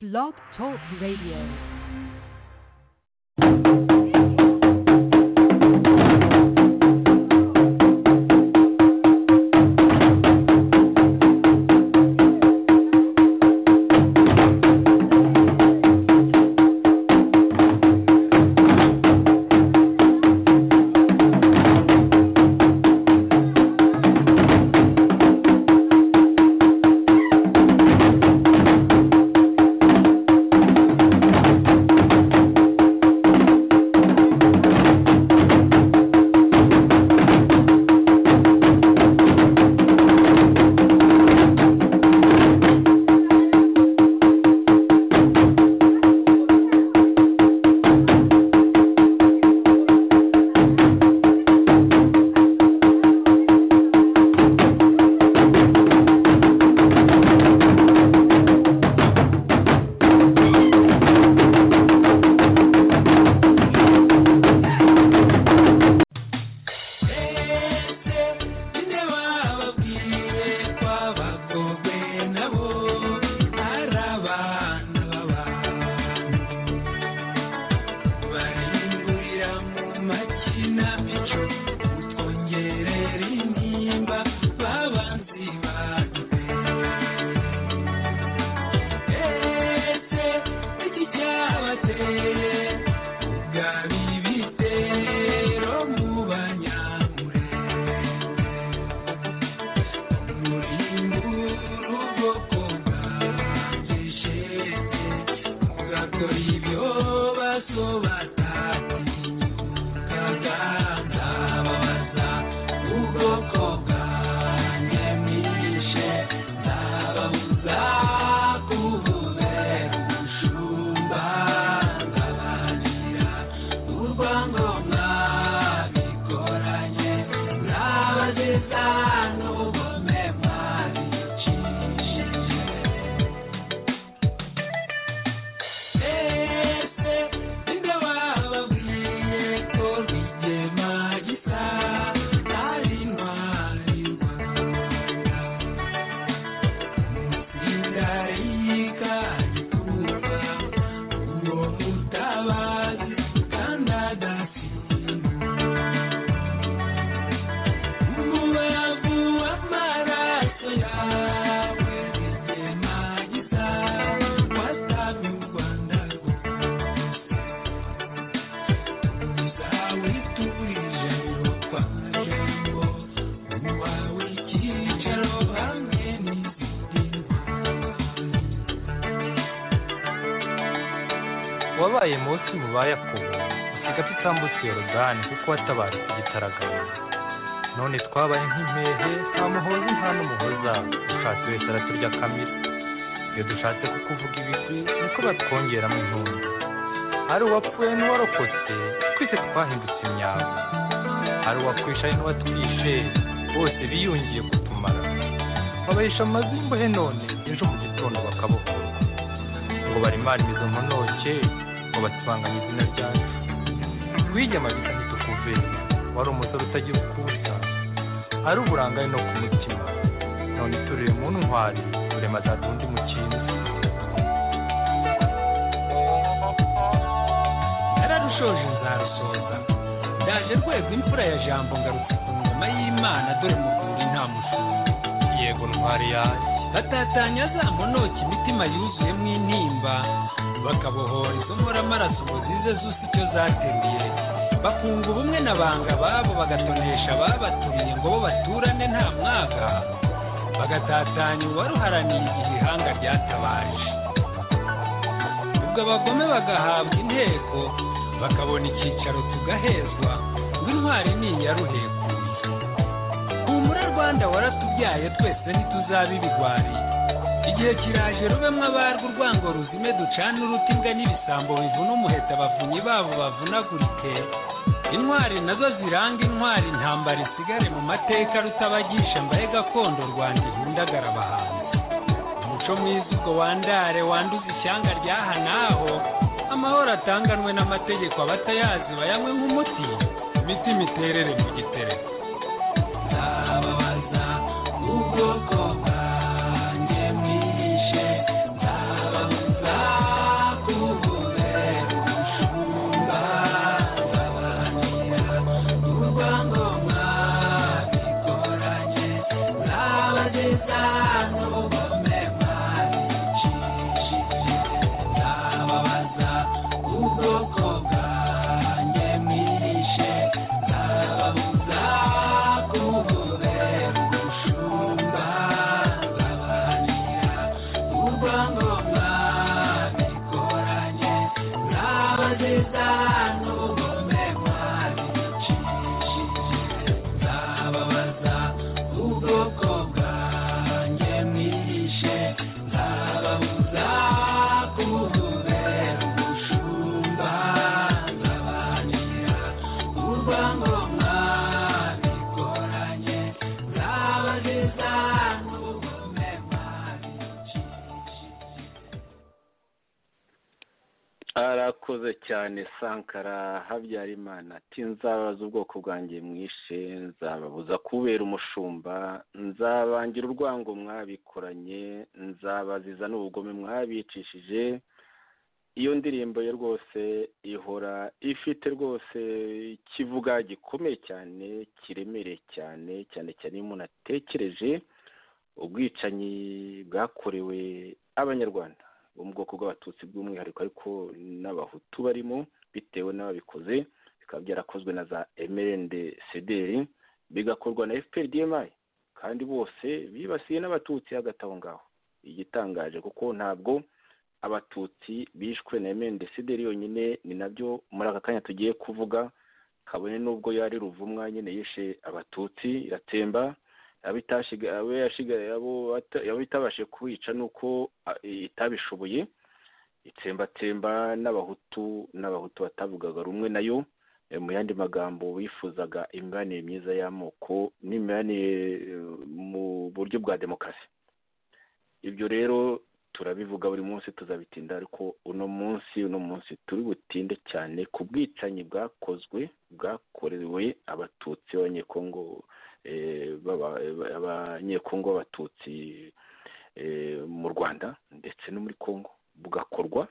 Blog Talk Radio. wabaye munsi mu ba yakobo usiga tutambutse yorodani kuko watabarutse igitaraganya none twabaye nk'impehe nta muhozi nta n'umuhoza dushatse wese araturya kamira iyo dushatse kukuvuga ibigwi niko batwongeramo intumbi hari uwapfuye n'uwarokotse twese twahindutse imyaka hari uwakwishaye n'uwatwishe bose biyungiye kutumara babahisha amazu y'imbohe none ejo mu gitondo bakabokora ngo barimara imizo ntonoke ngo basibanganye izina ryacu wigema bita ntitukuve wari umusore utagira ukusa ari uburangare no ku mutima none turire mu ntwari turema za tundi mu kintu nararushoje nzarusoza ndaje rwego imfura ya jambo ngarutse ku ngoma y'imana dore muvuri nta mushumba yego ntwari yanjye batatanya za monoki imitima yuzuyemo intimba bakabohoreza umura amaraso ngo zize zusa icyo zateruye bakunga ubumwe na banga babo bagatonesha ababatumiye ngo bo baturane nta mwaga bagatatanya uwaruharaniye igihe ihanga ryatabaje ubwo abagome bagahabwa inteko bakabona icyicaro tugahezwa ngo intwari ni iya ruhekuye humura rwanda waratubyaye twese ntituzabe ibigwari igihe kiraje rubemo abarwa urwango ruzime ducane uruti imbwa n'ibisambo bivuna umuheta abavunyi babo bavunagurike intwari nazo ziranga intwari intambara isigare mu mateka rutabagisha mbaye gakondo rwanda ihundagara abahanzi umuco mwiza ubwo wandare wanduza ishyanga ryaha n'aho amahoro atanganwe n'amategeko abatayazi bayanywe nk'umuti imitima iterere mu gitereko ndababaza ubwoko bwanjye mwishe ndababaza neza ntugome mwari nshimishije nzababaza ubwoko bwanjye mwishe nzababuza kububera ubushumba nzabanira urwangoma bikoranye nzabageza n'ubugome mwari nshimishije arakoze cyane sankara habyarimana ati nzababaza ubwoko bwanjye mwishe nzababuza kubera umushumba nzabangira urwango mwabikoranye nzabaziza n'ubugome mwabicishije iyo ndirimbo ye rwose ihora ifite rwose ikivuga gikomeye cyane kiremereye cyane cyane cyane iyo umuntu atekereje ubwicanyi bwakorewe abanyarwanda bo mu bwoko bw'abatutsi by'umwihariko ariko n'abahutu barimo bitewe n'ababikoze bikaba byarakozwe na za emerende sederi bigakorwa na fpr dmi kandi bose bibasiye n'abatutsi hagati aho ngaho igitangaje kuko ntabwo abatutsi bishwe na emerende sederi yonyine ni nabyo muri aka kanya tugiye kuvuga kabone n'ubwo yari ruvumwa nyine yishe abatutsi iratemba abo itashiga- abo yashigaye abo bata- abo itabashije kubica ni uko a- itabishoboye itsembatsemba n'abahutu n'abahutu batavugaga rumwe nayo Eh, mu yandi magambo bifuzaga imibanire myiza y'amoko n'imibanire eh, mu buryo bwa demokarasi ibyo rero turabivuga buri munsi tuzabitinda ariko uno munsi uno munsi turi butinde cyane ku bwicanyi bwakozwe bwakorewe abatutsi b'abanyekongo eh, b'aba- eh, abanyekongo b'abatutsi eh, mu rwanda ndetse no muri kongo bugakorwa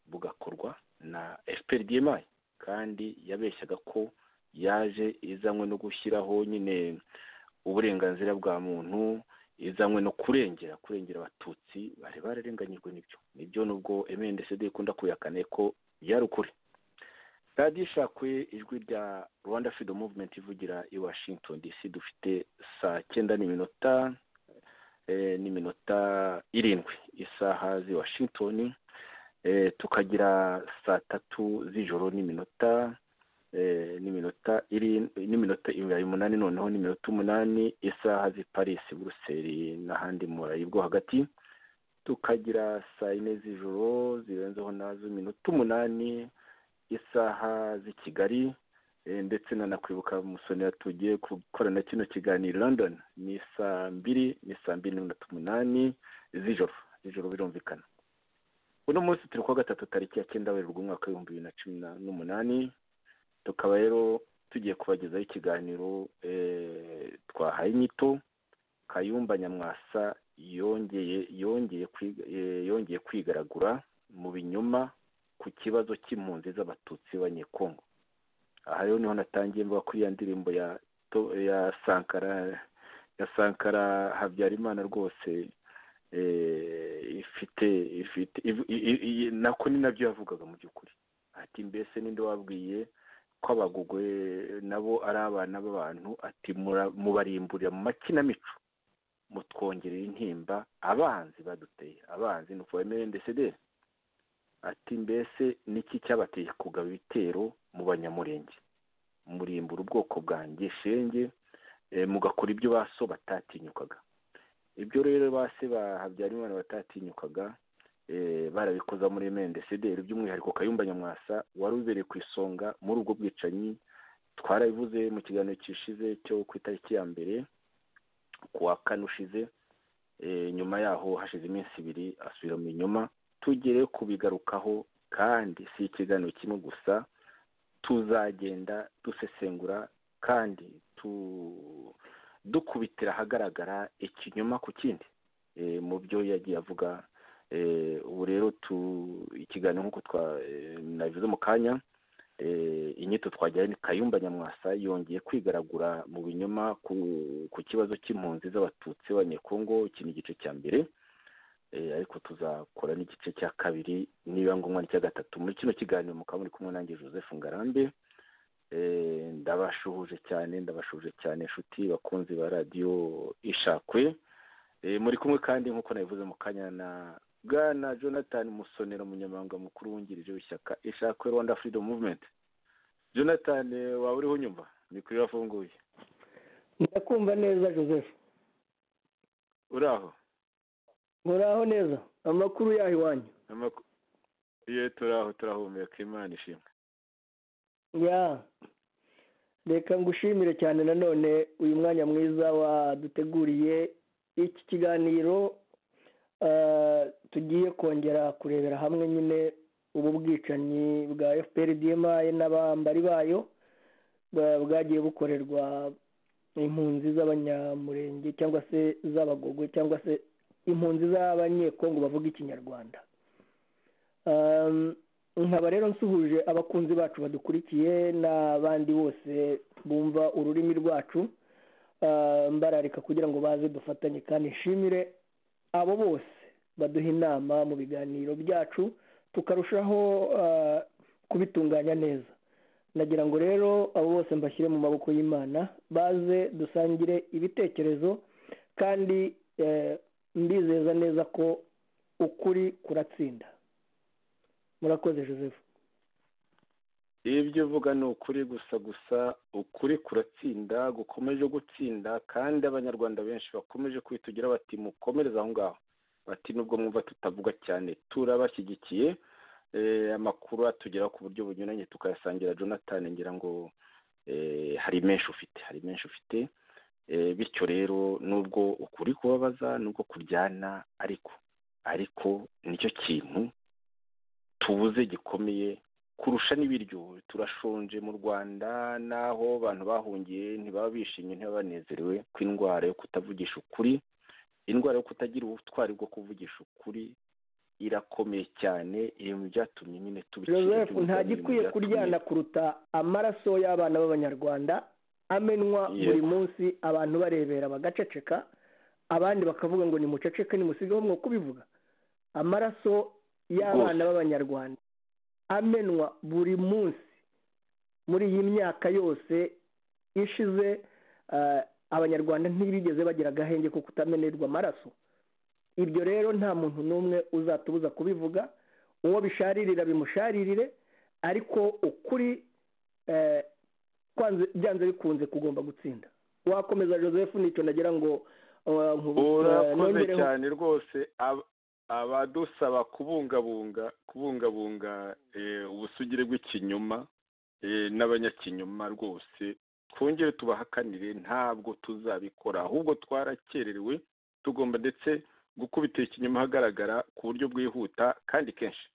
bugakorwa na fpr dmi kandi yabeshyaga ko yaje izanywe no gushyiraho nyine uburenganzira bwa muntu izanywe no kurengera kurengera abatutsi bari bararenganyijwe n'ibyo nibyo nubwo mndcd ikunda kuyakane ko byari ukuri radiyo ishakwe ijwi rya rwanda freedom movement ivugira i washington dc dufite saa cyenda n'iminota eh, n'iminota irindwi isaha z'i washington eh, tukagira saa tatu z'ijoro n'iminota eh, n'iminota iri- n'iminota ibirayi umunani noneho n'iminota umunani isaha z'i paris buruseli n'ahandi mu burayi bwo hagati tukagira saa yine z'ijoro zirenzeho nazo iminota umunani isaha z'i kigali eh, ndetse nanakwibuka musonera tugiye gukorana kino kiganiro i london ni saa mbiri ni saa mbiri n'iminota umunani z'ijoro z'ijoro birumvikana uno munsi turi kuwa gatatu tariki ya cyenda werurwe umwaka w'ibihumbi bibiri na cumi na- n'umunani tukaba rero tugiye kubagezaho ikiganiro eh, twahaye inyito kayumba nyamwasa yongeye yongeye kwiga- eh, yongeye kwigaragura mu binyoma ku kibazo cy'impunzi z'abatutsi b'abanyekongo aha rero niho natangiye mvuga kuri ya ndirimbo ya To- ya sankara ya sankara habyarimana rwose eh, ifite ifite iv- i- i- i- nako ni nabyo yavugaga mu by'ukuri ati mbese ninde wabwiye ko abagugwe nabo ari abana b'abantu ati "Mura- mubarimburira mu makinamico mutwongerera intimba abanzi baduteye abanzi ni ukuvuga emerendecederi ati mbese niki cyabateye kugaba ibitero mu banyamurenge murimbura ubwoko bwanjye shenge eh, mugakora ibyo ba so batatinyukaga ibyo rero ba se ba habyarimana batatinyukaga eh, barabikoza muri emerendecederi by'umwihariko kayumba nyamwasa wari ubereye ku isonga muri ubwo bwicanyi twarabivuze mu kiganiro gishize cyo ku itariki ya mbere ku wa kane ushize eh, nyuma yaho hashize iminsi ibiri asubira mu inyuma tugere kubigarukaho kandi si ikiganiro kimwe gusa tuzagenda dusesengura kandi tu dukubitira ahagaragara ikinyoma ku kindi eh, mu byo yagiye avuga eh, ubu rero tu ikiganiro nk'uko twa eh, nabivuze mu kanya eh, inyito twagiranye ni kayumba nyamwasa yongeye kwigaragura mu binyoma ku, ku kibazo cy'impunzi z'abatutsi b'abanyekongo iki ni igice cya mbere eh, ariko tuzakora n'igice cya kabiri niba ngombwa n'icya gatatu muri kino kiganiro mukaba muri kumwe nanjye joseph ngarambe eh, ndabashuhuje cyane ndabashuhuje cyane inshuti bakunzi ba radiyo ishakwe Eh, muri kumwe kandi nk'uko nabivuze mu kanya na bwana jonathan musonera umunyamabanga mukuru wungirije w'ishyaka ishakwe rwanda freedom movement jonathan waba uriho unyumva mikoro irafunguye ndakumva neza joseph uri aho muraho neza amakuru yaho iwanyu Amaku- ye turaho turahumeka imana ishimwe ya reka ngushimire cyane nanone uyu mwanya mwiza waduteguriye iki kiganiro eh, tugiye kongera kurebera hamwe nyine ubu bwicanyi bwa fpr dmi n'abambari bayo bwa- bwagiye bukorerwa impunzi z'abanyamurenge cyangwa se z'abagogo cyangwa se impunzi z'abanyekongo bavuga ikinyarwanda Um, nkaba rero nsuhuje abakunzi bacu badukurikiye n'abandi bose bumva ururimi rwacu Uh, mbararika kugira ngo baze dufatanye kandi nshimire abo bose baduha inama mu biganiro byacu tukarushaho uh, kubitunganya neza nagira ngo rero abo bose mbashyire mu maboko y'imana baze dusangire ibitekerezo kandi eh, mbizeza neza ko ukuri kuratsinda murakoze joseph ibyo uvuga ni ukuri gusa gusa ukuri kuratsinda gukomeje gutsinda kandi abanyarwanda benshi bakomeje kwitugira bati mukomereze aho ngaho bati nubwo mwumva tutavuga cyane turabashyigikiye Eh, amakuru atugeraho ku buryo bunyuranye tukayasangira jonathan ngira ngo eh, hari menshi ufite hari menshi ufite Eh, bityo rero nubwo ukuri kubabaza nubwo kuryana ariko ariko nicyo kintu tubuze gikomeye kurusha n'ibiryo turashonje mu rwanda n'aho abantu bahungiye ntibaba bishimye ntibaba banezerewe ko indwara yo kutavugisha ukuri indwara yo kutagira ubutwari bwo kuvugisha ukuri irakomeye cyane iri mu byatumye nyine tubikira joseph igihugu, nta iri mu gikwiye byatumye- kuryana kuruta amaraso y'abana b'abanyarwanda amenwa Yego. buri munsi abantu barebera bagaceceka abandi bakavuga ngo nimuceceke nimusigeho mwo kubivuga amaraso y'abana b'abanyarwanda amenwa buri munsi muri iyi myaka yose ishize eh, abanyarwanda ntibigeze bagira agahenge ko kutamenerwa amaraso ibyo rero nta muntu n'umwe uzatubuza kubivuga uwo bisharirira bimusharirire ariko ukuri eh, kwanze- byanze bikunze kugomba gutsinda wakomeza joseph nicyo nagira ngo eh, nkubu- eh, urakoze nongereho- cyane rwose Ab- abadusaba kubungabunga kubungabunga eh, ubusugire bw'ikinyoma eh, n'abanyakinyoma rwose twongere tubahakanire ntabwo tuzabikora ahubwo twarakererewe tugomba ndetse gukubita ikinyoma ahagaragara ku buryo bwihuta kandi kenshi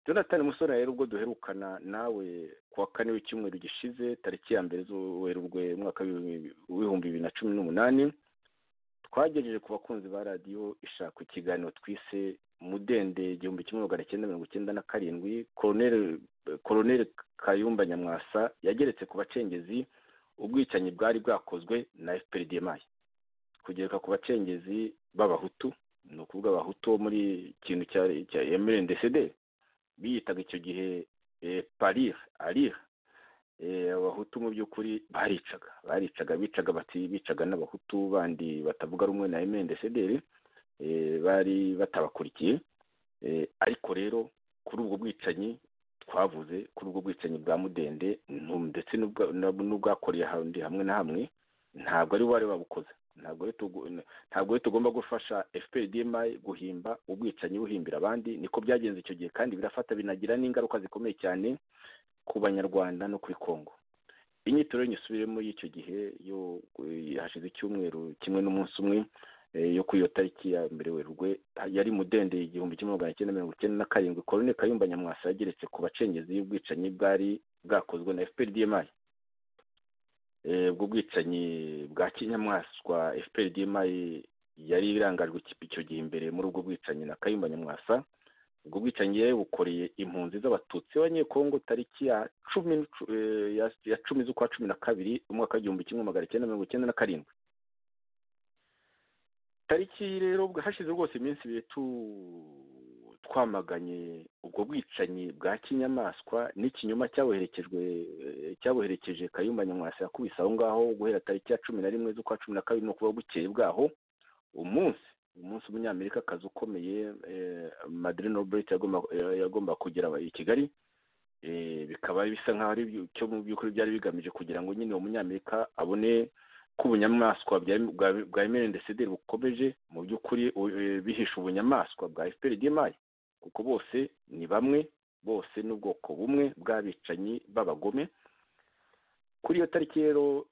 jonathan musore rero ubwo duherukana nawe ku wa kane w'icyumweru gishize tariki ya mbere z'uwerurwe umwaka w'ibihumbi bibiri na cumi n'umunani twagejeje ku bakunzi ba radiyo ishaka ikiganiro twise mudende igihumbi kimwe magana cyenda mirongo icyenda na karindwi koroneri koroneri kayumba nyamwasa yageretse ku bacengezi ubwicanyi bwari bwakozwe na fprdmi kugereka ku bacengezi b'abahutu ni ukuvuga abahutu bo muri ikintu cya cya mrndcd biyitaga icyo gihe eh, parir arir Eh, abahutu mu by'ukuri baricaga baricaga bicaga bati bicaga n'abahutu bandi batavuga rumwe na mndcdr bari batabakurikiye Eh, ariko rero kuri ubwo bwicanyi twavuze kuri ubwo bwicanyi bwa mudende ntu- ndetse n'ubwa- n'ub- n'ubwakoreye ahandi hamwe na hamwe ntabwo ari wari wabukoze ntabwo ari tugu- n- ntabwo ari tugomba gufasha fpdmi guhimba ubwicanyi buhimbira abandi niko byagenze icyo gihe kandi birafata binagira n'ingaruka zikomeye cyane ku banyarwanda no kuri congo inyito rero nyisubiremo y'icyo gihe yo hashize icyumweru kimwe n'umunsi umwe eh, yo kuri iyo tariki ya mbere werurwe yari mudende igihumbi kimwe magana cyenda mirongo icyenda na karindwi korone kayumba nyamwasa yageretse ku bacengezi y'ubwicanyi bwari bwakozwe na fprdmi Eh, ubwo bwicanyi bwa kinyamaswa fprdmi yari irangajwe ikipe icyo gihe imbere muri ubwo bwicanyi na kayumba nyamwasa ubwo bwicanyi yari bukoreye impunzi z'abatutsi b'abanyekongo tariki ya cumi n'ucu- eh, ya- ya cumi z'ukwa cumi na kabiri umwaka w'igihumbi kimwe magana cyenda mirongo icyenda na karindwi tariki rero bwa- hashize rwose iminsi ibiri tu- twamaganye ubwo bwicanyi bwa kinyamaswa n'ikinyoma cyabuherekejwe eh, cyabuherekeje kayumba nyamwasa yakubise aho ngaho guhera tariki ya cumi na rimwe z'ukwa cumi na kabiri ni ukuvuga bukeye bwaho umunsi umunsi umunyamerika akazi ukomeye madrine roberite yagomba kugera i kigali bikaba bisa nk'aho ari cyo mu by'ukuri byari bigamije kugira ngo nyine uwo munyamerika abone ko ubunyamaswa bwa emerendesederi bukomeje mu by'ukuri bihisha ubunyamaswa bwa efuperi kuko bose ni bamwe bose n'ubwoko bumwe bw'abicanyi b'abagome kuri iyo tariki rero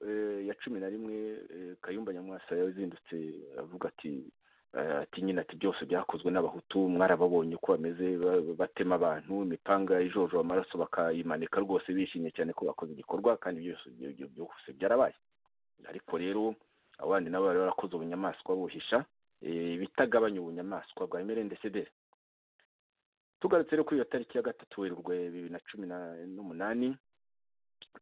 ya cumi na rimwe kayumba nyamwasa yazindutse avuga ati ati nyine ati byose byakozwe n'abahutu mwarababonye uko bameze batema abantu imipanga ijojo amaraso bakayimanika rwose bishimye cyane ko bakoze igikorwa kandi byose byose byarabaye ariko rero abo bandi nabo bari barakoze ubunyamaswa buhisha bitagabanya ubunyamaswa bwa emerendesederi tugarutse rero kuri iyo tariki ya gatatu werurwe bibiri na cumi n'umunani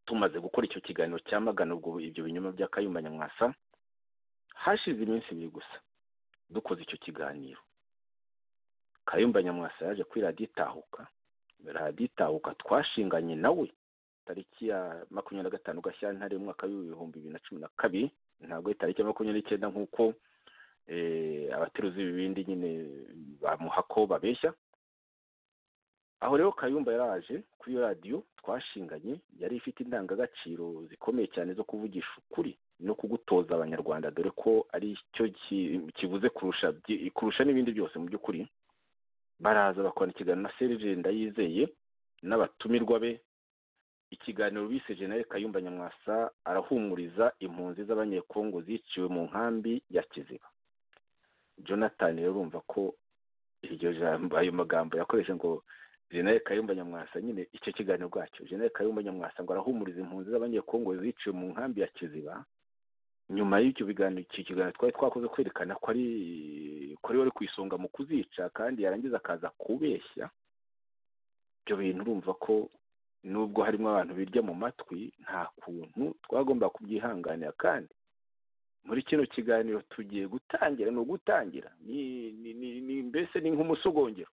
tumaze gukora icyo kiganiro cyamagana ubwo ibyo binyoma bya kayumba nyamwasa hashize iminsi ibiri gusa dukoze icyo kiganiro kayumba nyamwasa yaje kuri radiyo itahuka radiyo itahuka twashinganye nawe tariki ya makumyabiri na gatanu gashyantare umwaka w'ibihumbi bibiri na cumi na kabiri ntabwo ari tariki ya makumyabiri n'icyenda nk'uko abateruzi b'ibindi nyine bamuha ko babeshya aho rero kayumba yaraje kuri iyo radiyo twashinganye yari ifite indangagaciro zikomeye cyane zo kuvugisha ukuri no kugutoza abanyarwanda dore ko ari cyo kivuze kurusha kurusha n'ibindi byose mu by'ukuri baraza bakorana ikiganiro na serije ndayizeye n'abatumirwa be ikiganiro bise jenali kayumba nyamwasa arahumuriza impunzi z'abanyekongo ziciwe mu nkambi ya kiziba jonathan rero urumva ko iryo jambo ayo magambo yakoreshe ngo jenali kayumba nyamwasa nyine icyo kiganiro bwacyo jenali kayumba nyamwasa ngo arahumuriza impunzi z'abanyekongo ziciwe mu nkambi ya kiziba nyuma y'icyo biganiro iki kiganiro twari twakoze kwerekana ko ari ko ari ku isonga mu kuzica kandi yarangiza akaza kubeshya ibyo bintu urumva ko nubwo harimo abantu birya mu matwi nta kuntu twagomba kubyihanganira kandi muri kino kiganiro tugiye gutangira ni ugutangira ni mbese ni nk'umusogongero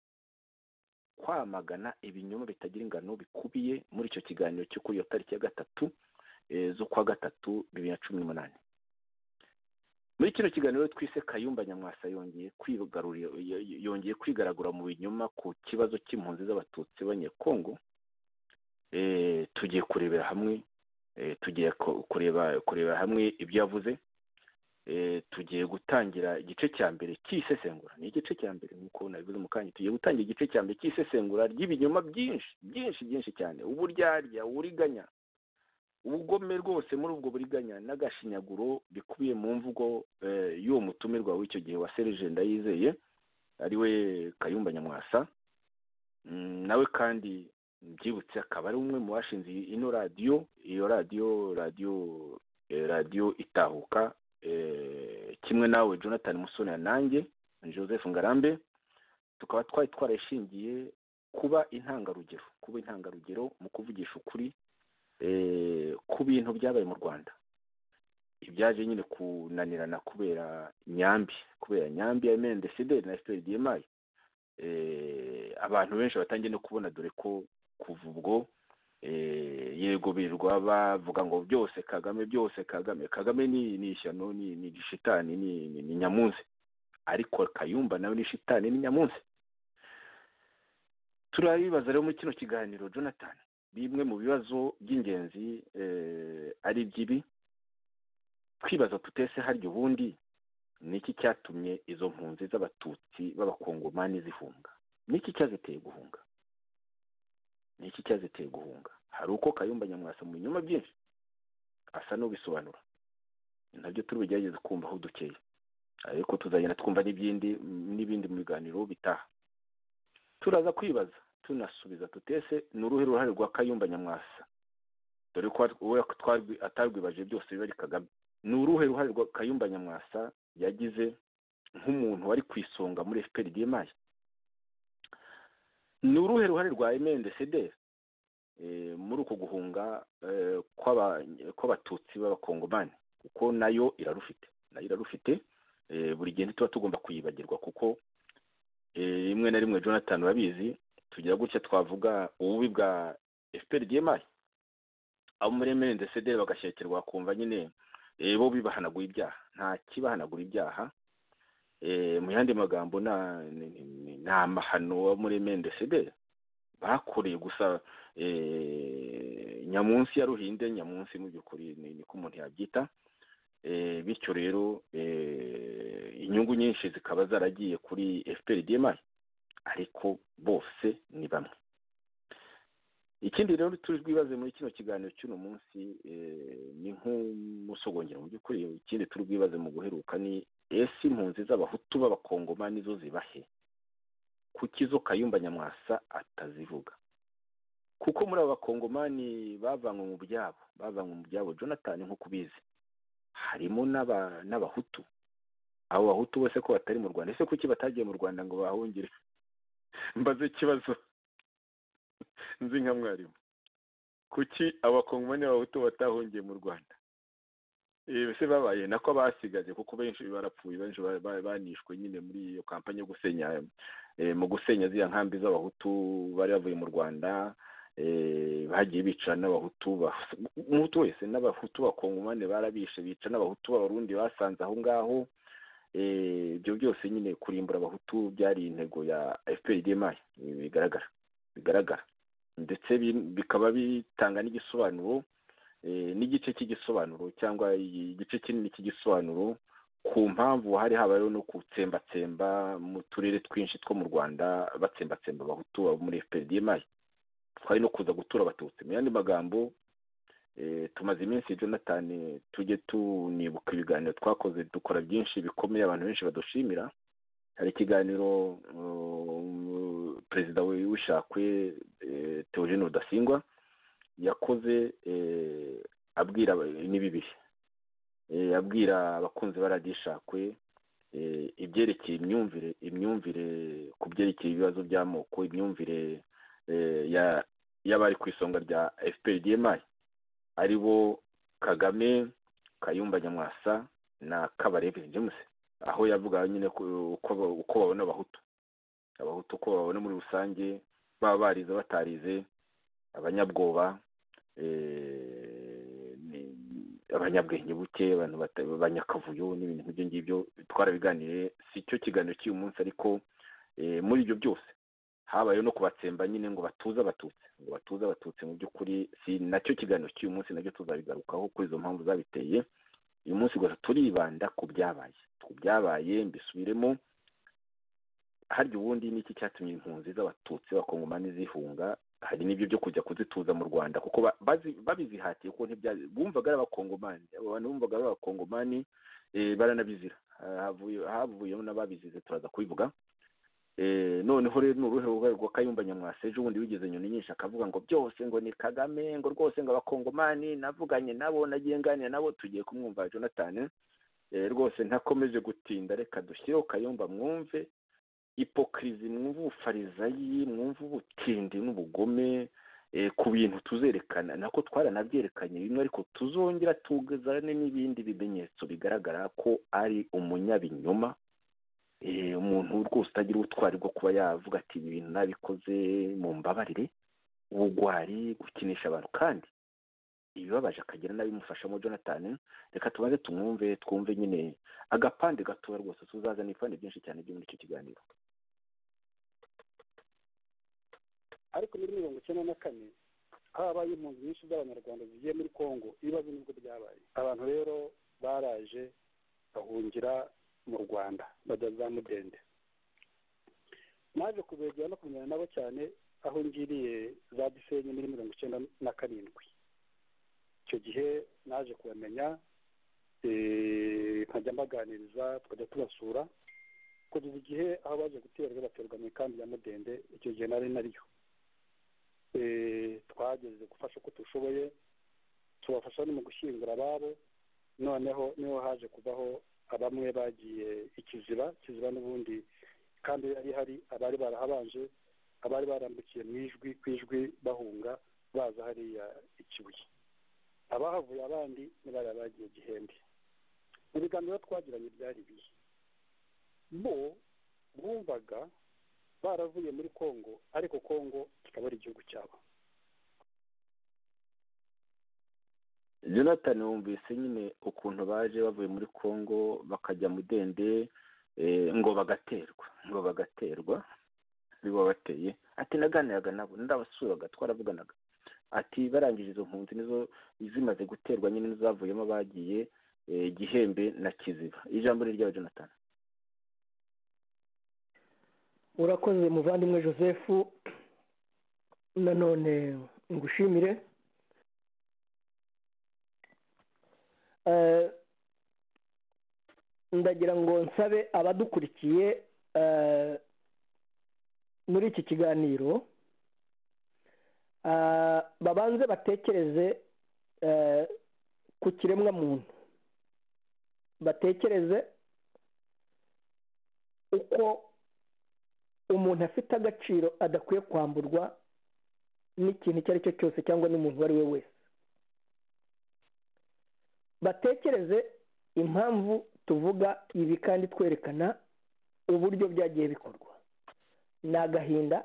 kwamagana ibinyoma bitagira ingano bikubiye muri icyo kiganiro cyo kuri iyo tariki ya gatatu z'ukwa gatatu bibiri na cumi n'umunani muri kino kiganiro twise kayumba nyamwasa yongeye kwigarurira yongeye kwigaragura mu binyoma ku kibazo cy'impunzi z'abatutsi b'abanyekongo tugiye kurebera hamwe tugiye kureba kureba hamwe ibyo yavuze tugiye gutangira igice cya mbere cy'isesengura ni igice cya mbere nk'uko nabivuze mu kanya tugiye gutangira igice cya mbere cy'isesengura ry'ibinyoma byinshi byinshi byinshi cyane uburyarya uburiganya ubugome rwose muri ubwo buriganya n'agashinyaguro bikubiye mu mvugo y'uwo mutumirwa w'icyo gihe wa serije ndayizeye ari we kayumba nyamwasa nawe kandi byibutse akaba ari umwe mu bashinze ino radiyo iyo radiyo radiyo radiyo itahuka kimwe nawe jonathan musoni nanjye joseph ngarambe tukaba twari twarashingiye kuba intangarugero kuba intangarugero mu kuvugisha ukuri ku bintu byabaye mu rwanda ibyaje nyine kunanirana kubera nyambi kubera nyambi ya emendesideri na efuperi diyemayi abantu benshi batangiye no kubona dore ko kuva ubwo yego birirwa bavuga ngo byose kagame byose kagame kagame ni ishyano ni shitani ni nyamunsi ariko kayumba nawe ni shitani ni nyamunsi turabibaza rero muri kino kiganiro jonathan bimwe mu bibazo by'ingenzi ari iby'ibi twibaza tutese harya ubundi ni iki cyatumye izo mpunzi z'abatutsi b'abakongomani zihunga ni iki cyaziteye guhunga ni iki cyaziteye guhunga hari uko kayumba nyamwasa mu binyoma byinshi asa n'ubisobanura nabyo turi bugerageze kumva aho dukeye ariko tuzagenda twumva n'ibindi n'ibindi mu biganiro bitaha turaza kwibaza tunasubiza tutese ni uruhe ruhare rwa kayumba nyamwasa dore ko atarwibaje byose biba ari kagame ni uruhe ruhare rwa kayumba nyamwasa yagize nk'umuntu wari ku isonga muri efuperi dimayi ni uruhe ruhare rwa emendesederi muri uko guhunga kw'abatutsi b'abakongomani kuko nayo irarufite nayo irarufite buri gihe ntituba tugomba kuyibagirwa kuko rimwe na rimwe jonathan urabizi tugira gutya twavuga ububi bwa efuperi diyemayi abo muri emendesederi bagashyekerwa bakumva nyine bo bibahanaguye ibyaha nta kibahanaguye ibyaha mu yandi magambo ni amahano aba muri mendeside bakoreye gusa nyamunsi ya ruhinde nyamunsi mu by'ukuri niko umuntu yabyita bityo rero inyungu nyinshi zikaba zaragiye kuri efuperi dimayi ariko bose ni bamwe ikindi rero turi bwibaze muri kino kiganiro cy'uno munsi ni nk'umusogongero mu by'ukuri ikindi turi bwibaze mu guheruka ni ese impunzi z'abahutu b'abakongoma nizo zibahe kuki izo kayumba nyamwasa atazivuga kuko muri aba bakongomani bavanywe mu byabo bavanywe mu byabo jonathan nk'uko ubizi harimo n'abahutu abo bahutu bose ko batari mu rwanda ese kuki batagiye mu rwanda ngo bahungire mbaze ikibazo nzi nka mwarimu kuki abakongomani b'abahutu batahungiye mu rwanda ese babaye nako basigaje kuko benshi barapfuye benshi banishwe nyine muri iyo kampani yo gusenya mu gusenya ziriya nkambi z'abahutu bari bavuye mu rwanda bagiye bica n'abahutu umuhutu wese n'abahutu bakongomane barabishe bica n'abahutu b'abarundi basanze aho ngaho ibyo byose nyine kurimbura abahutu byari intego ya efuperi demayi bigaragara bigaragara ndetse bikaba bitanga n'igisobanuro n'igice cy'igisobanuro cyangwa igice kinini cy'igisobanuro ku mpamvu hari habayeho no gutsembatsemba mu turere twinshi two mu rwanda batsembatsemba abahutu muri efuperi demayi twari no kuza gutura abatutsi mu yandi magambo tumaze iminsi jonathan tujye tunibuka ibiganiro twakoze dukora byinshi bikomeye abantu benshi badushimira hari ikiganiro perezida wishakwe teogene rudasingwa yakoze abwira ni bibiri abwira abakunzi ba radiyo ishakwe ibyerekeye imyumvire imyumvire ku byerekeye ibibazo by'amoko imyumvire y'abari ku isonga rya efuperi demayi ari bo kagame kayumba nyamwasa na kabarebe james aho yavuga nyine uko babona abahutu abahutu uko babona muri rusange baba barize batarize abanyabwoba abanyabwenge buke abantu banyakavuyo n'ibintu nk'ibyo ngibyo twarabiganiriye si cyo kiganiro cy'uyu munsi ariko muri ibyo byose habayeho no kubatsemba nyine ngo batuze abatutsi ngo batuze abatutsi mu by'ukuri si nacyo kiganiro cy'uyu munsi nacyo tuzabigarukaho kuri izo mpamvu zabiteye uyu munsi gusa turibanda ku byabaye ku byabaye mbisubiremo harya ubundi ni iki cyatumye impunzi z'abatutsi bakongomani zihunga hari n'ibyo byo kujya kuzituza mu rwanda kuko babizihatiye kuko bumvaga ari abakongomani abo bantu bumvaga ari abakongomani baranabizira havuyemo n'ababizize turaza kubivuga noneho rero ni uruhe ruhare rwa kayumba nyamwasa ejo bundi wigeze inyoni nyinshi akavuga ngo byose ngo ni kagame ngo rwose ngo abakongomani navuganye nabo nagiye nganira nabo tugiye kumwumva jonathan rwose ntakomeje gutinda reka dushyireho kayumba mwumve ipokirizi mwumve ubufarizayi mwumve ubutindi n'ubugome ku bintu tuzerekana nako twaranabyerekanye bimwe ariko tuzongera tuzane n'ibindi bimenyetso bigaragara ko ari umunyabinyoma umuntu rwose utagira ubutwari bwo kuba yavuga ati ibi bintu nabikoze mu mbabarire ubugwari gukinisha abantu kandi ibibabaje akagira n'abimufashamo jonathan reka tubanze tumwumve twumve nyine agapande gatoya rwose tuzazana ibipande byinshi cyane byo muri icyo kiganiro ariko muri mirongo icyenda na kane habaye impunzi nyinshi z'abanyarwanda zigiye muri congo ibibazo nibwo byabaye abantu rero baraje bahungira mu rwanda bajya za mudende naje kubegera no kumenyana nabo cyane aho ngiriye za gisenyi muri mirongo icyenda na karindwi icyo gihe naje kubamenya nkajya mbaganiriza tukajya tubasura kugeza igihe aho baje guterwa baterwa mu ikambi ya mudende icyo gihe nari nariyo twageze gufasha uko dushoboye tubafasha no mu gushyingura ababo noneho niho haje kuvaho bamwe bagiye ikiziba ikiziba n'ubundi kandi yari hari abari barahabanje abari barambukiye mu ijwi ku ijwi bahunga baza hariya ikibuye abahavuye abandi ni bariya bagiye gihembe mu biganiro twagiranye byari ibihe bo bumvaga baravuye muri congo ariko congo kikaba ari igihugu cyabo jonathan wumvise nyine ukuntu baje bavuye muri congo bakajya mudende ngo bagaterwa ngo bagaterwa biba bateye ati naganiraga nabo ndabasuraga twaravuganaga ati barangije izo mpunzi nizo zimaze guterwa nyine n'izavuyemo bagiye gihembe na kiziba ijambo ni ryawe jonathan urakoze muvandimwe joseph nanone ngushimire ndagira ngo nsabe abadukurikiye muri iki kiganiro babanze batekereze ku kiremwa muntu batekereze uko umuntu afite agaciro adakwiye kwamburwa n'ikintu icyo ari cyo cyose cyangwa n'umuntu uwo ari we wese batekereze impamvu tuvuga ibi kandi twerekana uburyo byagiye bikorwa ni agahinda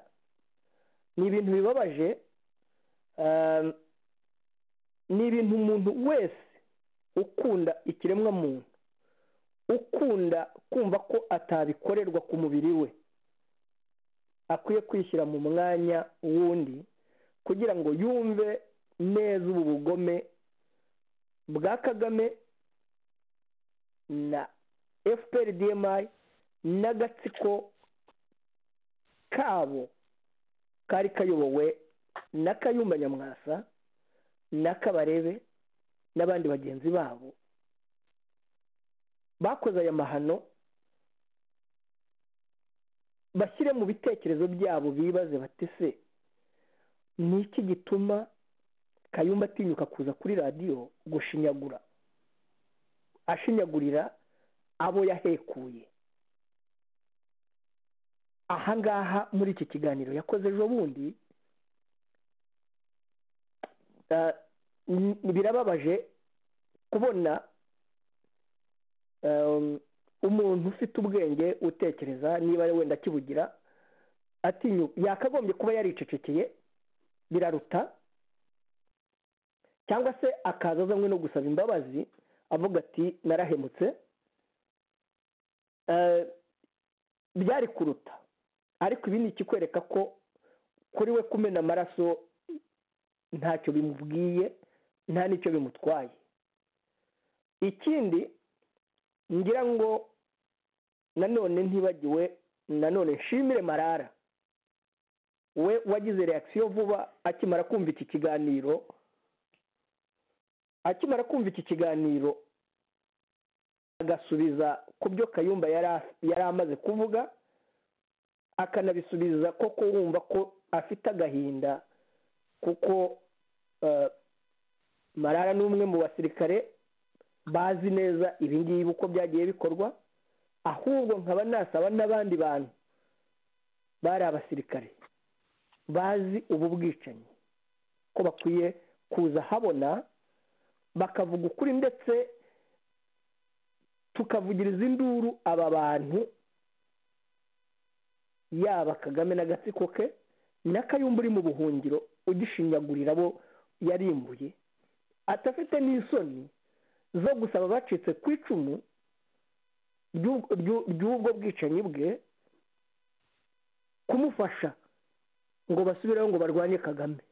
ni ibintu bibabaje ni ibintu umuntu wese ukunda ikiremwamuntu ukunda kumva ko atabikorerwa ku mubiri we akwiye kwishyira mu mwanya wundi kugira ngo yumve neza ubu bugome bwa kagame na fpr dmi n'agatsiko kabo kari kayobowe na kayumba nyamwasa na kabarebe n'abandi bagenzi babo bakoze aya mahano bashyire mu bitekerezo byabo bibaze batese ni iki gituma kayumba atinyuka kuza kuri radiyo gushinyagura ashinyagurira abo yahekuye ahangaha muri iki kiganiro yakoze ejo bundi birababaje kubona umuntu ufite ubwenge utekereza niba wenda akibugira yakagombye kuba yaricecekeye biraruta cyangwa se akaza azanywe no gusaba imbabazi avuga ati narahemutse byari kuruta ariko ibi ni ikikwereka ko kuri we kumena amaraso ntacyo bimubwiye nta n'icyo bimutwaye ikindi ngira ngo nanone ntibagiwe nanone nshimire marara we wagize reakisiyo vuba akimara kumva iki kiganiro akimara kumva iki kiganiro agasubiza ku byo kayumba yari amaze kuvuga akanabisubiza ko wumva ko afite agahinda kuko marara ni umwe mu basirikare bazi neza ibingibi uko byagiye bikorwa ahubwo nkaba nasaba n'abandi bantu bari abasirikare bazi ubu bwicanyi ko bakwiye kuza habona bakavuga ukuri ndetse tukavugiriza induru aba bantu yaba kagame n'agatsiko ke n'akayumba uri mu buhungiro ugishinyagurira abo yarimbuye atafite n'isoni zo gusaba bacitse ku icumu ry'ubwo bwicanyi bwe kumufasha ngo basubireho ngo barwanye kagame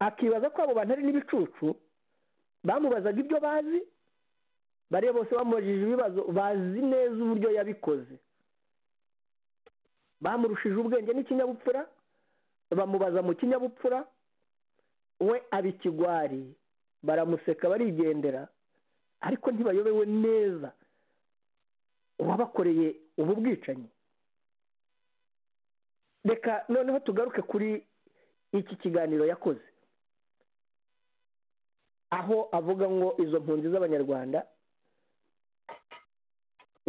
akibaza ko abo bantu ari n'ibicucu bamubazaga ibyo bazi bariya bose bamubajije ibibazo bazi neza uburyo yabikoze bamurushije ubwenge n'ikinyabupfura bamubaza mu kinyabupfura we aba ikigwari baramuseka barigendera ariko ntibayobewe neza uwabakoreye ubu bwicanyi reka noneho tugaruke kuri iki kiganiro yakoze aho avuga ngo izo mpunzi z'abanyarwanda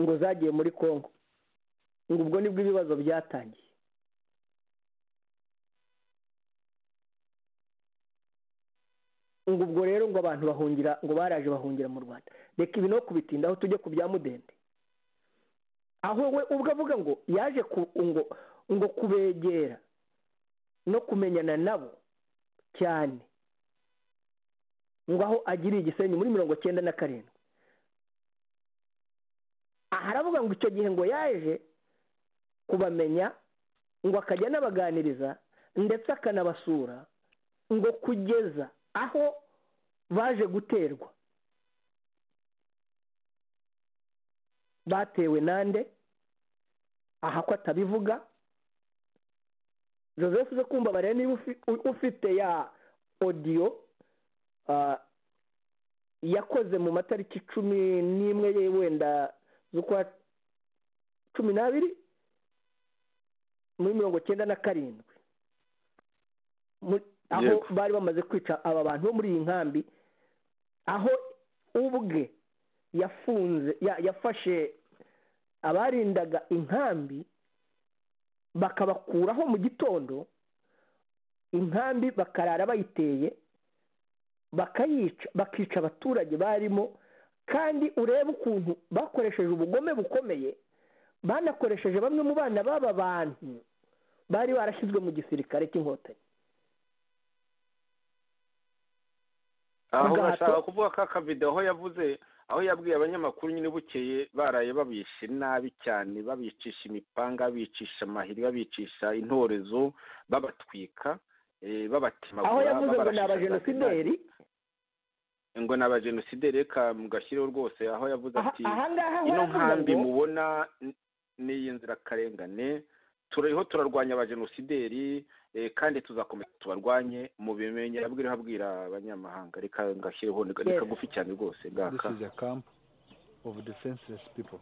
ngo zagiye muri congo ngo ubwo nibwo ibibazo byatangiye ngo ubwo rero ngo abantu bahungira ngo baraje bahungira mu rwanda reka ibi no kubitindaho tujye ku bya mudende aho we ubwo avuga ngo yaje ngo ngo kubegera no kumenyana nabo cyane ngo aho agiriye igisenyi muri mirongo cyenda na karindwi haravuga ngo icyo gihe ngo yaje kubamenya ngo akajya anabaganiriza ndetse akanabasura ngo kugeza aho baje guterwa batewe nande aha ko atabivuga joseph uze kumva barebe niba ufite ya odiyo yakoze mu matariki cumi n'imwe ye wenda z'ukwa cumi n'abiri muri mirongo cyenda na karindwi aho bari bamaze kwica aba bantu bo muri iyi nkambi aho ubwe yafunze yafashe abarindaga inkambi bakabakuraho mu gitondo inkambi bakarara bayiteye bakayica bakica abaturage barimo kandi urebe ukuntu bakoresheje ubugome bukomeye banakoresheje bamwe mu bana b'aba bantu bari barashyizwe mu gisirikare cy'inkotanyi aho bashaka kuvuga ko akavido aho yavuze aho yabwiye abanyamakuru nyine bukeye baraye babishe nabi cyane babicisha imipanga babicisha amahiri babicisha intorezo babatwika babatemagura aho yavuze ngo ni abajenosideri ngo ni abajenosideri reka mugashyireho rwose aho yavuze ati ahangaha ino nkambi ngo mubona ni iy'inzirakarengane turiho turarwanya abajenosideri kandi tuzakomeza tubarwanye mubimenye abwira abwira abanyamahanga reka ngashyireho ni Yes. kagufi cyane rwose This ngaka is a camp of defenseless people.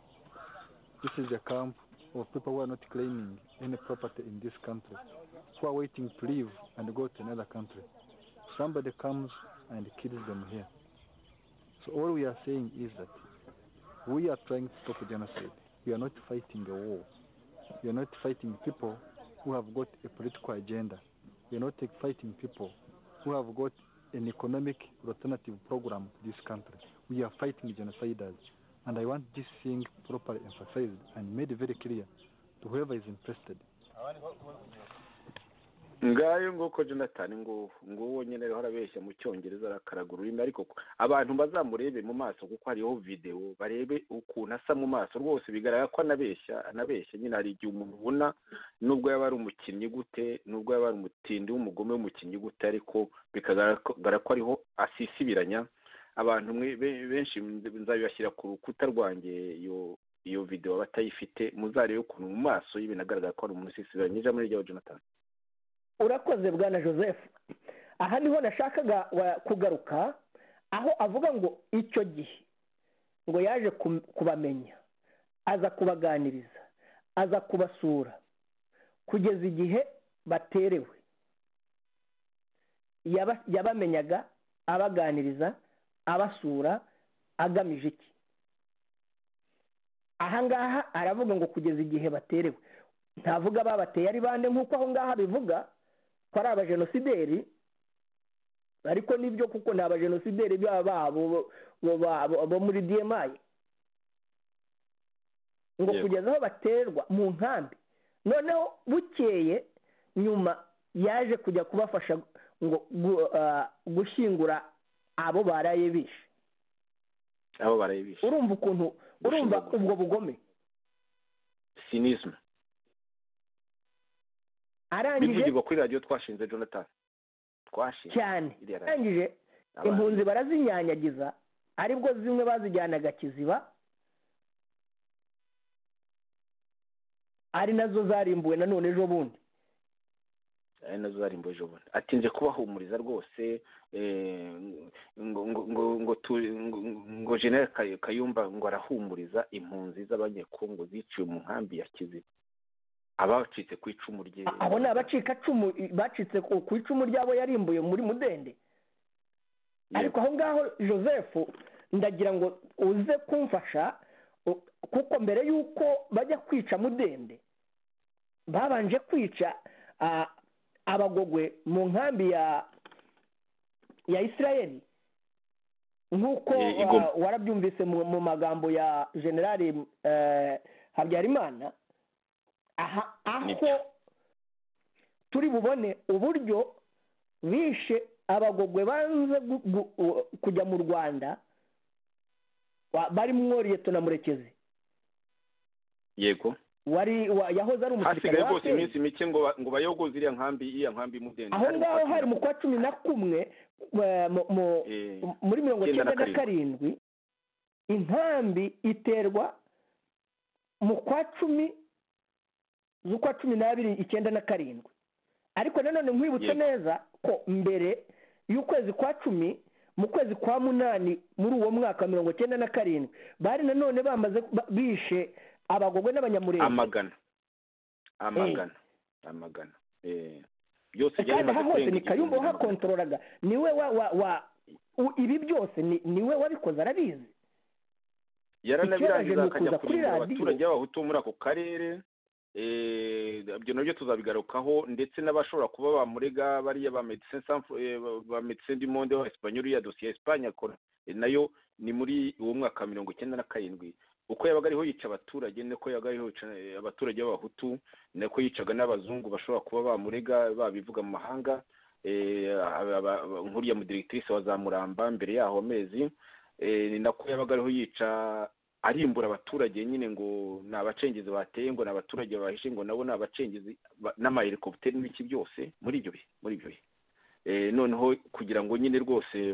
This is a camp of people who are not claiming any property in this country, who are waiting to leave and go to another country. Somebody comes and kills them here. So all we are saying is that we are trying to stop genocide. We are not fighting a war. We are not fighting people who have got a political agenda. We are not fighting people who have got an economic alternative program to this country. We are fighting genociders. And I want this thing properly emphasized and made very clear to whoever is interested. ngayo nguko jonathan ngo nguwo nyine ariho arabeshya mu cyongereza arakaragura ururimi ariko ko- abantu bazamurebe mu maso kuko hariho videwo barebe ukuntu asa mu maso rwose bigaragara ko anabeshya anabeshya nyine hari igihe umuntu ubona nubwo yaba ari umukinnyi gute nubwo yaba ari umutindi w'umugome w'umukinnyi gute ariko bikagaragara ko ariho asisibiranya abantu mwe- be- benshi nzabibashyira ku rukuta rwanjye iyo iyo videwo batayifite muzarebe ukuntu mu maso y'ibintu agaragara ko ari umuntu usisibiranya ijambo ni ryawe jonathan urakoze bwana joseph aha niho nashakaga wa- kugaruka aho avuga ngo icyo gihe ngo yaje kum- kubamenya aza kubaganiriza aza kubasura kugeza igihe baterewe Yaba- yabamenyaga abaganiriza abasura agamije iki ahangaha aravuga ngo kugeza igihe baterewe ntavuga babateye ari bande nk'uko aho ngaho bivuga ko ari abajenosideri ariko nibyo kuko ni abajenosideri baba babo bo- ba- bo- bo muri diyemayi ngo Yego. kugeza aho baterwa mu nkambi noneho bukeye nyuma yaje kujya kubafasha ngo gu- ah, gushyingura abo baraye bishe abo barayibishe urumva ukuntu urumva Gushyingura. ubwo bugome sinisme arangije bivugirwa kuri radiyo twashinze jonathan twashinze cyane iriya radiyo arangije Abantu- impunzi barazinyanyagiza aribwo zimwe bazijyanaga kiziba ari nazo zarimbuwe nanone ejo bundi ari nazo zari mboje bundi atinze kubahumuriza rwose eh, ngo ngo ngo ngo tu- ngo ngo general Kay- kayumba ngo arahumuriza impunzi z'abanyekongo ziciwe mu nkambi ya kiziba abacitse ku icumu rye A- abo ni abacikacumu bacitse ku ku icumu ryabo yarimbuye muri mudende Yego. ariko aho ngaho joseph ndagira ngo uze kumfasha u- kuko mbere y'uko bajya kwica mudende babanje kwica ah, abagogwe mu nkambi ya ya isirayeli nk'uko I- ah, igomba. warabyumvise mu mu magambo ya generali eh, habyarimana aha aho Nibyo. turi bubone uburyo bishe abagogwe banze gu- gu- u- kujya mu rwanda barimo na murekezi yego wari wa- yahoze ari umusirikare hasigaye wa rwose APR iminsi mike ngo ba- ngo bayogoze iriya nkambi iriya nkambi y'umudende aho ngaho hari mu kwa cumi na kumwe wa- mu- mu- Eh, muri mirongo Icyenda na cyenda na karindwi inkambi iterwa mu kwa cumi z'ukwa cumi n'abiri icyenda na karindwi ariko nanone nkwibutse Yego. neza ko mbere y'ukwezi kwa cumi mu kwezi kwa munani muri uwo mwaka wa mirongo cyenda na karindwi bari nanone bamaze ba- bishe abagogwe n'abanyamurenge amagana amagana amagana eh, byose byari kandi bimaze aha hose kurenga ni kayumba igihumbi n'amagana. wahakontororaga niwe wa wa wa u- ibi byose ni- niwe wabikoze arabizi yaranabirangiza Icyaraje akajya nukuza kuri kurindira radiyo. abaturage b'abahutu muri ako karere eh, ibyo nabyo tuzabigarukaho ndetse n'abashobora kuba bamurega bariya ba medecin ba medecin du monde w'abasipanyoli ya dosiye ya esipanye akora eh, nayo ni muri uwo mwaka wa mirongo icyenda na karindwi uko yabaga ariho yica abaturage niko yabaga ariho yica eh, abaturage b'abahutu niko yicaga n'abazungu bashobora kuba bamurega babivuga mu mahanga eh, aba- aba- aba- nk'uriya mudiregitrise wa zamuramba mbere yaho amezi eh, ni nako yabaga ariho yica arimbura abaturage nyine ngo ni abacengezi bateye ngo ni abaturage bahishe ngo nabo ni abacengezi ba- n'amahelikopiteri n'ibiki byose muri ibyo bihe muri ibyo bihe Eh, noneho kugira ngo nyine rwose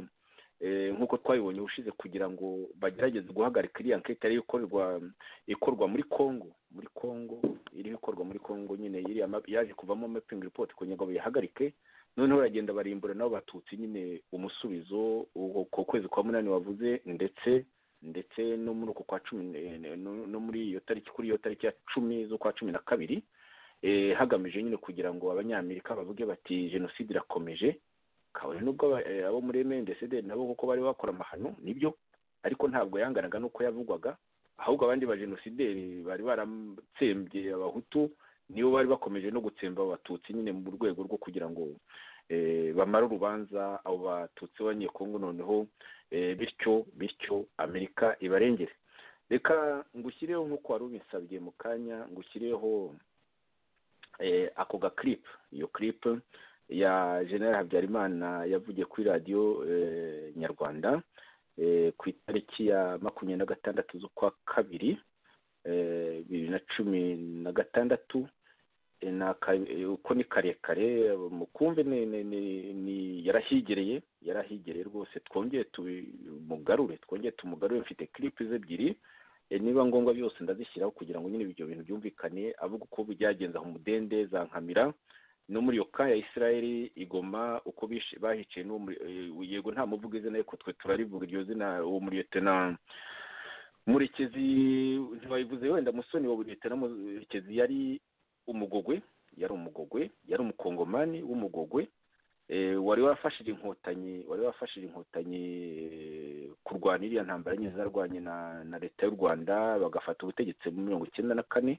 eh, nk'uko twabibonye ubushize kugira ngo bagerageze guhagarika iriya nkeke yari ikorerwa ikorwa muri congo muri congo iriho ikorwa muri congo nyine iriya map- yaje kuvamo mapping report kugira ngo bayihagarike noneho baragenda barimbura nabo batutsi nyine umusubizo uko ku kwezi kwa munani wavuze ndetse ndetse no muri uko kwa cumi ne- ne- no- no muri iyo tariki kuri iyo tariki ya cumi z'ukwa cumi na kabiri eh, hagamijwe nyine kugira ngo abanyamerika bavuge bati jenoside irakomeje kabone nubwo aba- eh, abo muri mndcd nabo kuko bari bakora amahano nibyo ariko ntabwo yanganaga n'uko yavugwaga ahubwo abandi bajenosideri bari baratsembye abahutu nibo bari bakomeje no gutsemba abo batutsi nyine mu rwego rwo kugira ngo eh, bamare urubanza abo batutsi b'abanyekongo noneho eh, bityo bityo amerika ibarengere reka ngushyireho nk'uko wari ubinsabye mu kanya ngushyireho eh, ako ga clip iyo clip ya general habyarimana yavugiye kuri radiyo eh, nyarwanda eh, ku itariki ya makumyabiri na gatandatu z'ukwa kabiri eh, bibiri na cumi na gatandatu Eh, ni aka- eh, uko ni karekare mukumve ni ni ni- ni yarahigereye yarahigereye rwose twongeye tumugarure twongeye tumugarure mfite clip ze ebyiri Eh, niba ngombwa byose ndazishyiraho kugira ngo nyine ibyo bintu byumvikane avuga uko byagenze aho umudende za nkamira no muri iyo ka ya isirayeli igoma uko bishe- bahiciye n'uwo muri- eh, yego nta muvuga izina ariko twe turarivuga iryo zina uwo muri na murekezi ntiwabivuze wenda musoni wa buri na murekezi yari umugogwe yari umugogwe yari umukongomani w'umugogwe eh, wari warafashije inkotanyi wari warafashije inkotanyi eh, kurwana iriya ntambara nyine zarwanye na, na leta y'u rwanda bagafata ubutegetsi mu mirongo icyenda na kane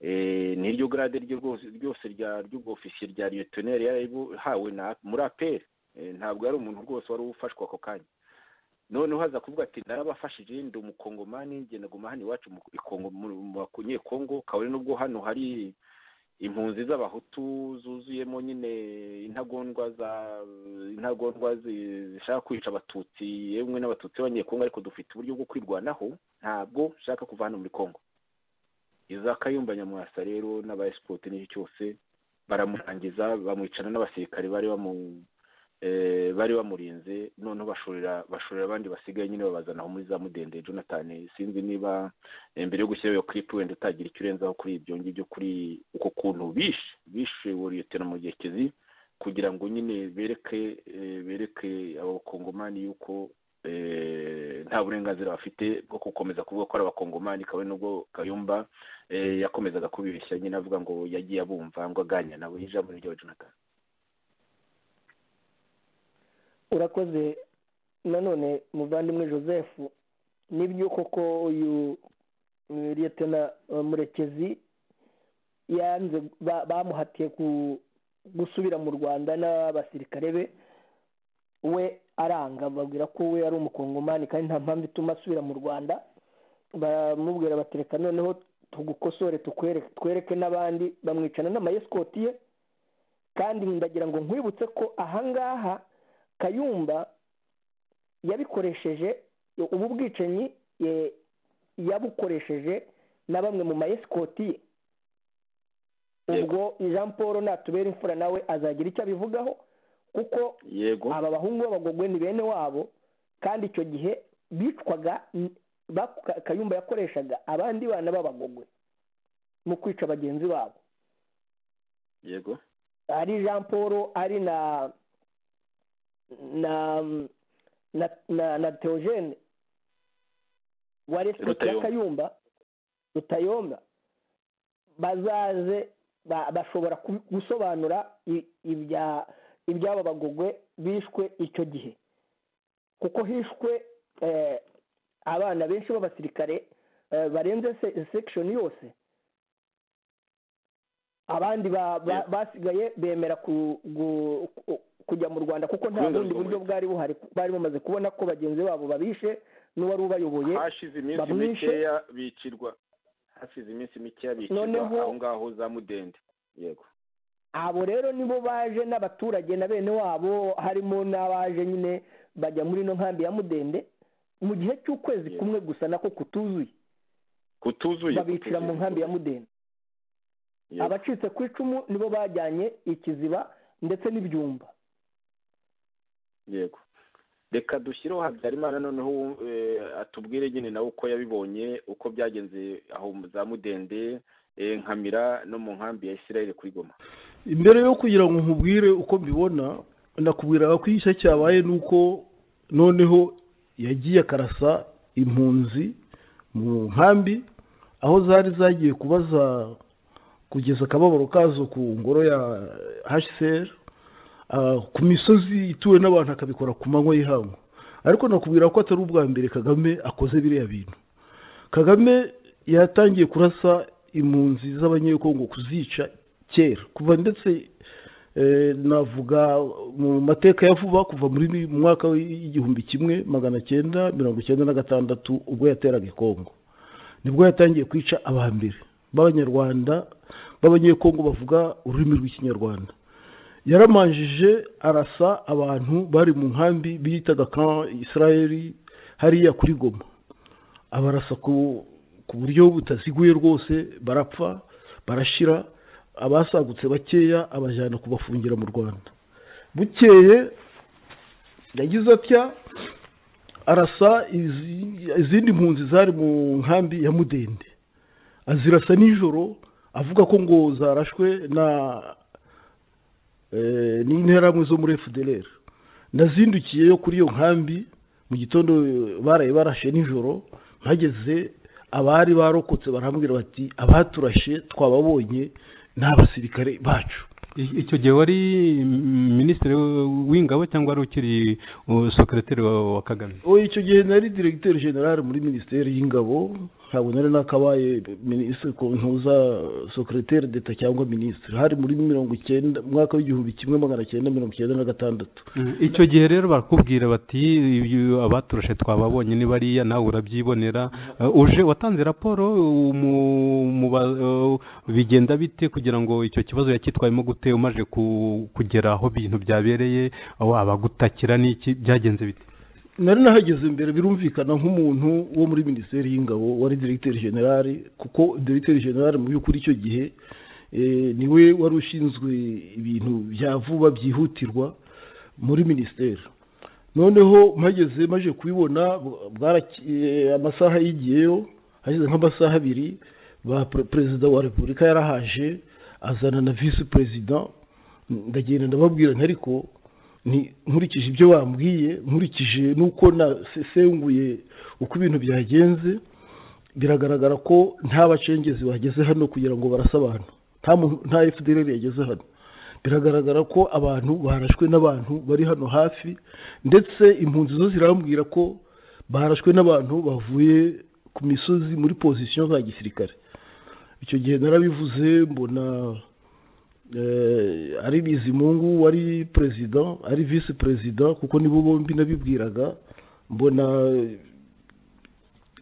eh, niryo grade ryo rwose ryose rya ry'ubwofisiye rya lieutenant yari hawe na muri apr eh, ntabwo yari umuntu rwose wari ufashwa ako kanya noneho haza kuvuga ati narabafashije ndi umukongomani ngenda guma hano iwacu mu Kongo mu- mu banyekongo kabone n'ubwo hano hari impunzi z'abahutu zuzuyemo nyine intagondwa za intagondwa zi- zishaka kwica abatutsi yemwe n'abatutsi b'abanyekongo ariko dufite uburyo bwo kwirwanaho ntabwo nshaka kuva hano muri kongo iza kayumba nyamwasa rero n'abayesipoti n'icyo cyose baramurangiza bamwicana n'abasirikare bari bamu eh, bari bamurinze noneho bashorera bashorera abandi basigaye nyine babazana aho muri za mudende jonathan sinzi niba eh, mbere yo gushyiraho iyo clip wenda utagira icyo urenzaho kuri ibyo ngibyo kuri uko kuntu bishe bishe wariyotera mu gihe kizi kugira ngo nyine bereke eh, bereke abakongomani yuko eh, nta burenganzira bafite bwo gukomeza kuvuga ko ari abakongomani kabone nubwo kayumba eh, yakomezaga kubibeshya nyine avuga ngo yagiye abumva ngo aganya nawe ijambo ni ryawe jonathan urakoze nanone muvandimwe joseph n'ibyo koko uyu eh, liyetona eh, murekezi yanze ba- bamuhatiye ku- gusubira mu rwanda n'abasirikare be we aranga babwira ko we ari umukongomani kandi nta mpamvu ituma asubira mu rwanda baramubwira bati reka noneho tugukosore tukwereke twereke n'abandi bamwicana n'amayesikoti ye kandi ndagira ngo nkwibutse ko ahangaha kayumba yabikoresheje ubu bwicanyi e, yabukoresheje na bamwe mu mayesikoti ubwo jean paul natubera imfura nawe azagira icyo abivugaho kuko yego aba bahungu b'abagogwe ni bene wabo kandi icyo gihe bicwaga kayumba yakoreshaga abandi bana b'abagogwe mu kwica bagenzi babo yego ari jean paul ari na na na na na teogene wa resipeti ya Rutayomba. kayumba rutayomba bazaze ba- bashobora ku- gusobanura i- ibya iby'aba bagogwe bishwe icyo gihe kuko hishwe eh, abana benshi b'abasirikare eh, barenze se- sekishoni yose abandi ba- ba- basigaye bemera ku- gu- ku- kujya mu rwanda kuko nta Kubera bundi urwo buryo muri- bwari buhari bari bamaze kubona ko bagenzi babo babishe n'uwari ubayoboye hashize iminsi bamwishe. mikeya bicirwa hashize iminsi mikeya bicirwa Noneho- aho ngaho za mudende yego abo rero nibo baje n'abaturage na bene wabo harimo n'abaje nyine bajya muri ino nkambi ya mudende mu gihe cy'ukwezi Yego. kumwe gusa nako kutuzuye kutuzuye babicira mu kutuzuye, nkambi ya kutuzuye. mudende Yego. abacitse ku icumu nibo bajyanye ikiziba ndetse n'ibyumba yego reka dushyireho habyarimana noneho eh, atubwire nyine nawe uko yabibonye uko byagenze aho mu- za mudende eh, nkamira no mu nkambi ya isirayeli kuri goma imbere yo kugira ngo nkubwire uko mbibona nakubwiraga ko igice cyabaye ni uko noneho yagiye akarasa impunzi mu nkambi aho zari zagiye kubaza kugeza akababaro kazo ku ngoro ya hcr ah, ku misozi ituwe n'abantu akabikora ku manywa y'ihangu ariko nakubwira ko atari ubwa mbere kagame akoze biriya bintu kagame yatangiye kurasa impunzi z'abanyekongo kuzica kera kuva ndetse eh, navuga mu mateka ya vuba kuva muri mu mwaka w'igihumbi kimwe magana cyenda mirongo icyenda na gatandatu ubwo yateraga i kongo nibwo yatangiye kwica aba mbere b'abanyarwanda b'abanyekongo bavuga ururimi rw'ikinyarwanda yaramanjije arasa abantu bari mu nkambi biyitaga kan israeli hariya kuri goma abarasa ku ku buryo butaziguye rwose barapfa barashira abasagutse bakeya abajyana kubafungira mu rwanda bukeye yagize atya arasa izi- izindi mpunzi zari mu nkambi ya mudende azirasa nijoro avuga ko ngo zarashwe na eh, n'interahamwe zo muri fdlr nazindukiye yo kuri iyo nkambi mu gitondo baraye barashe nijoro mpageze abari barokotse barambwira bati abaturashe twababonye ni abasirikare bacu I- icyo gihe wari mm, minisitiri w- w'ingabo cyangwa wari ukiri uh, sekereteri wa wa kagame ubu icyo gihe nari diregiteri generale muri minisiteri y'ingabo ntabwo nari nakabaye minisitiri ku ntuza sekereteri deta cyangwa minisitiri hari muri mirongo icyenda umwaka w'igihumbi kimwe magana cyenda mirongo icyenda na gatandatu Mm, icyo gihe rero barakubwira bati "Iyo abaturushe twababonye ni bariya nawe urabyibonera Uh, uje watanze raporo uh, mu- mu ba- uh, bigenda bite kugira ngo icyo kibazo yacyitwayemo gute umaze ku- kugera aho ibintu byabereye aho abagutakira n'iki byagenze bite nari nahageze mbere birumvikana nk'umuntu wo muri minisiteri y'ingabo wari diregiteri generale kuko diregiteri generale mu by'ukuri icyo gihe eh, niwe wari ushinzwe ibintu bya vuba byihutirwa muri minisiteri noneho mpageze maje kubibona bw- bwaraki- eh, amasaha yigiyeyo hashize nk'amasaha abiri ba pre- perezida wa repubulika yarahaje azana na visi perezida ndagenda ndababwira nti ariko ni nkurikije ibyo bambwiye nkurikije n'uko nasesenguye uko ibintu byagenze biragaragara ko nta bacengezi bageze hano kugira ngo barase abantu nta muntu- nta fdr yageze hano biragaragara ko abantu barashwe n'abantu bari hano hafi ndetse impunzi zo zirambwira ko barashwe n'abantu bavuye ku misozi muri pozisiyo za gisirikare icyo gihe narabivuze mbona eh, ari bizimungu wari perezida ari visi perezida kuko nibo bombi nabibwiraga mbona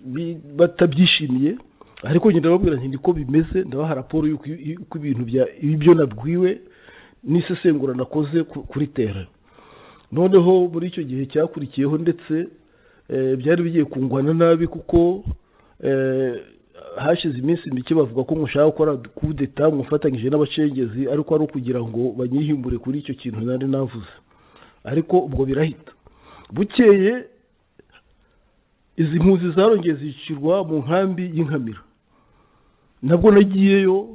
bi- batabyishimiye ariko ngenda babwira nti niko bimeze ndabaha raporo y'uko y'uko ibintu bya- ibyo nabwiwe n'isesengura nakoze ku- kuri tera noneho muri icyo gihe cyakurikiyeho ndetse eh, byari bigiye kungwana nabi kuko eh, hashize iminsi mike bavuga ko mushaka gukora kudeta mufatanyije n'abacengezi ariko ari ukugira ngo banyihimbure kuri icyo kintu nari navuze ariko ubwo birahita bukeye izi mpunzi zarongeye zicirwa mu nkambi y'inkamira nabwo nagiyeyo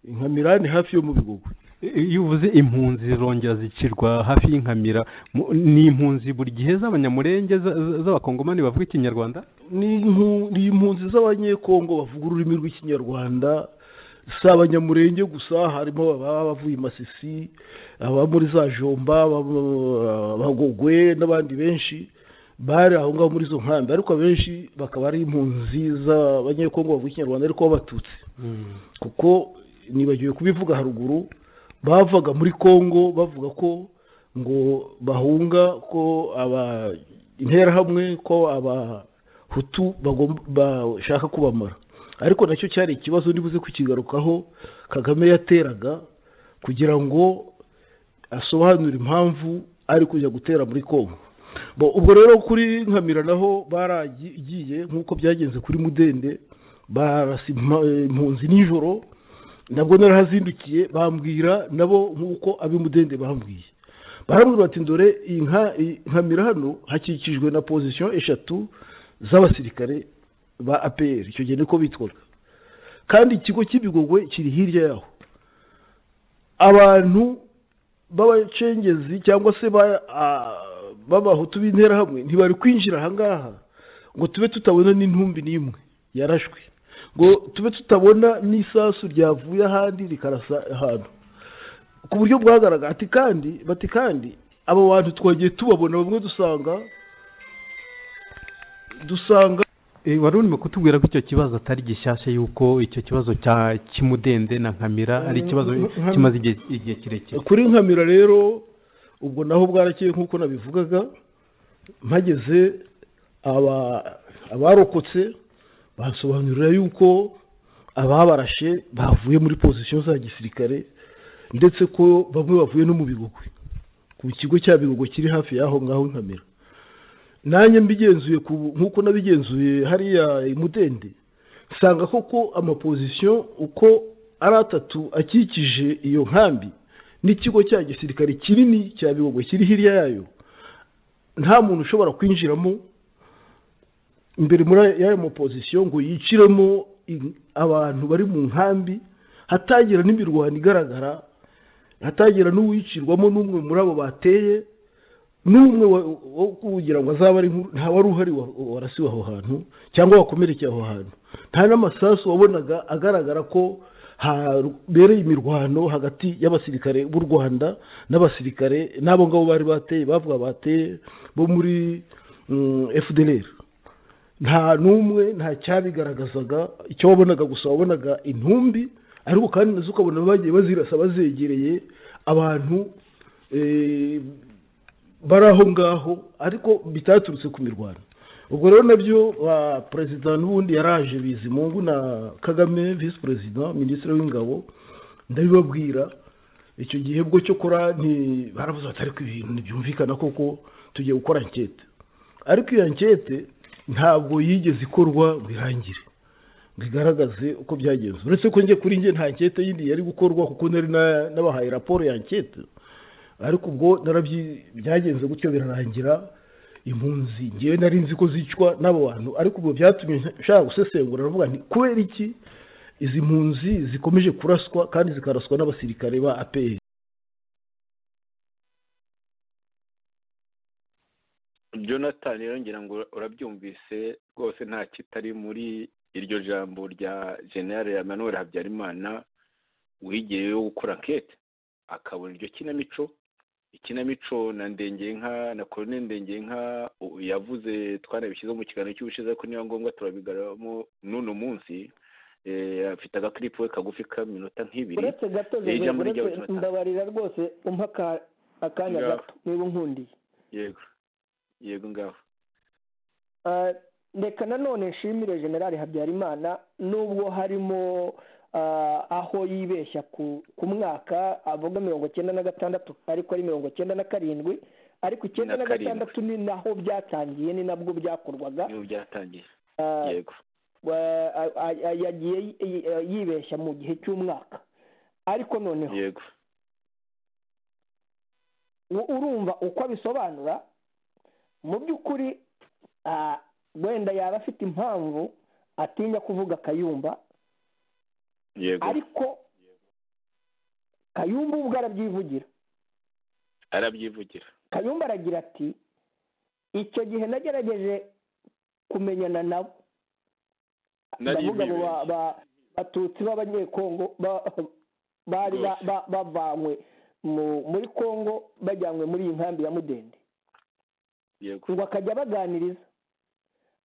inkamira ni hafi yo mu bigogo iyo uvuze impunzi zirongera zikirwa hafi y'inkamira mu- ni impunzi buri gihe z'abanyamurenge za- za- z'abakongomani bavuga ikinyarwanda ni impu- ni impunzi z'abanyekongo bavuga ururimi rw'ikinyarwanda si abanyamurenge gusa harimo ababa bavuye i masisi aba muri za jomba aba- abagogwe n'abandi benshi bari aho ngaho muri izo nkambi ariko abenshi bakaba ari impunzi z'abanyekongo bavuga ikinyarwanda ariko b'abatutsi kuko nibagiwe kubivuga haruguru bavaga muri congo bavuga ko ngo bahunga ko aba interahamwe ko abahutu bagomba- bashaka kubamara ariko nacyo cyari ikibazo nibuze kukigarukaho kagame yateraga kugira ngo asobanure impamvu ari kujya gutera muri congo Bo, ubwo rero kuri nkamira naho baragiye nk'uko byagenze kuri mudende barasa impa- impunzi nijoro nabwo narahazindukiye bambwira nabo nk'uko ab'imudende bambwiye barambwira bati dore iyi nka iyi nkamira hano hakikijwe na pozisiyo eshatu z'abasirikare ba apr icyo gihe niko bitwaga kandi ikigo cy'ibigogwe kiri hirya yaho abantu b'abacengezi cyangwa se ba- a- b'abahutu b'interahamwe ntibari kwinjira aha ngaha ngo tube tutabona n'intumbi n'imwe yarashwe ngo tube tutabona n'isasu ryavuye ahandi rikarasa ahantu ku buryo bwagaragara ati kandi bati kandi abo bantu twagiye tubabona bamwe dusanga dusanga Eh, wari urimo kutubwira ko icyo kibazo atari gishyashya yuko icyo kibazo cya kimudende na nkamira ari ikibazo Nkam- kimaze igihe- igihe kirekire kuri nkamira rero ubwo naho bwarakeye nk'uko nabivugaga mpageze aba- abarokotse basobanurira yuko ababarashe bavuye muri pozisiyo za gisirikare ndetse ko bamwe bavuye no mu bigogwe ku kigo cya bigogo kiri hafi y'aho ngaho i nkamira nanjye mbigenzuye ku- nk'uko nabigenzuye hariya imudende nsanga koko amapozisiyo uko ari atatu akikije iyo nkambi n'ikigo cya gisirikare kinini cya bigogo kiri hirya yayo nta muntu ushobora kwinjiramo imbere muri y'ayo mapozisiyo ngo yiciremo in- abantu bari mu nkambi hatagira n'imirwano igaragara hatagira n'uwicirwamo n'umwe muri abo bateye n'umwe wa- wo kugira ngo azabe ari nkuru nta wari uhari wa- warasiwe aho hantu cyangwa wakomerekeye aho hantu nta n'amasasu wabonaga agaragara ko habereye imirwano hagati y'abasirikare b'u rwanda n'abasirikare n'abo ngabo bari bateye bavuga bateye bo muri fdr nta n'umwe nta cyabigaragazaga icyo wabonaga gusa wabonaga intumbi ariko kandi nazo ukabona bagiye bazirasa bazegereye abantu eh, bari aho ngaho ariko bitaturutse ku mirwano ubwo rero nabyo ba perezida n'ubundi yaraje bizimungu na kagame visi perezida minisitiri w'ingabo ndabibabwira icyo gihe bwo cyokora baravuze bati ariko ibintu ntibyumvikana koko tugiye gukora ankete ariko iyo ankete ntabwo yigeze ikorwa ngo irangire ngo igaragaze uko byagenze uretse ko njye kuri njye nta ankete yindi yari gukorwa kuko nari na- nabahaye raporo ya ankete ariko ubwo narabyi byagenze gutyo birarangira impunzi ngewe nari nzi ko zicwa n'abo bantu ariko ubwo byatumye nshaka gusesengura aravuga nti kubera iki izi mpunzi zikomeje kuraswa kandi zikaraswa n'abasirikare ba apr jonathan rero ngira ngo urabyumvise rwose nta kitari muri iryo jambo rya generale emmanuel habyarimana wigiyeyo gukora ankete akabona iryo kinamico ikinamico na ndengenka na koloneli ndengenka u- yavuze twanabishyizeho mu kiganiro cy'ubushize ariko niba ngombwa turabigaramo n'uno munsi Eh, afite agakiripo we kagufi k'aminota nk'ibiri uretse gato Eh, ijambo Joseph, rijya uretse- gucumita. ndabarira rwose umpa aka- akanya Ngaho. gato niba unkundiye yego yego ngaho Ah, reka nanone nshimire generale habyarimana nubwo harimo ah, aho yibeshya ku ku mwaka avuga mirongo icyenda na gatandatu ariko ari mirongo icyenda na karindwi ariko icyenda Na na karindwi. gatandatu ni naho byatangiye ni nabwo byakorwaga niba byatangiye Ah, yego yagiye yibeshya mu gihe cy'umwaka ariko noneho yego urumva uko abisobanura mu by'ukuri wenda yaba afite impamvu atinya kuvuga kayumba yego ariko kayumba ubwo arabyivugira arabyivugira kayumba aragira ati icyo gihe nagerageje kumenyana nabo ndavuga abo ba- ba- batutsi b'abanyekongo ba- bari ba- ba- bavanywe mu- muri kongo bajyanywe muri iyi nkambi ya mudende yego ngo akajya abaganiriza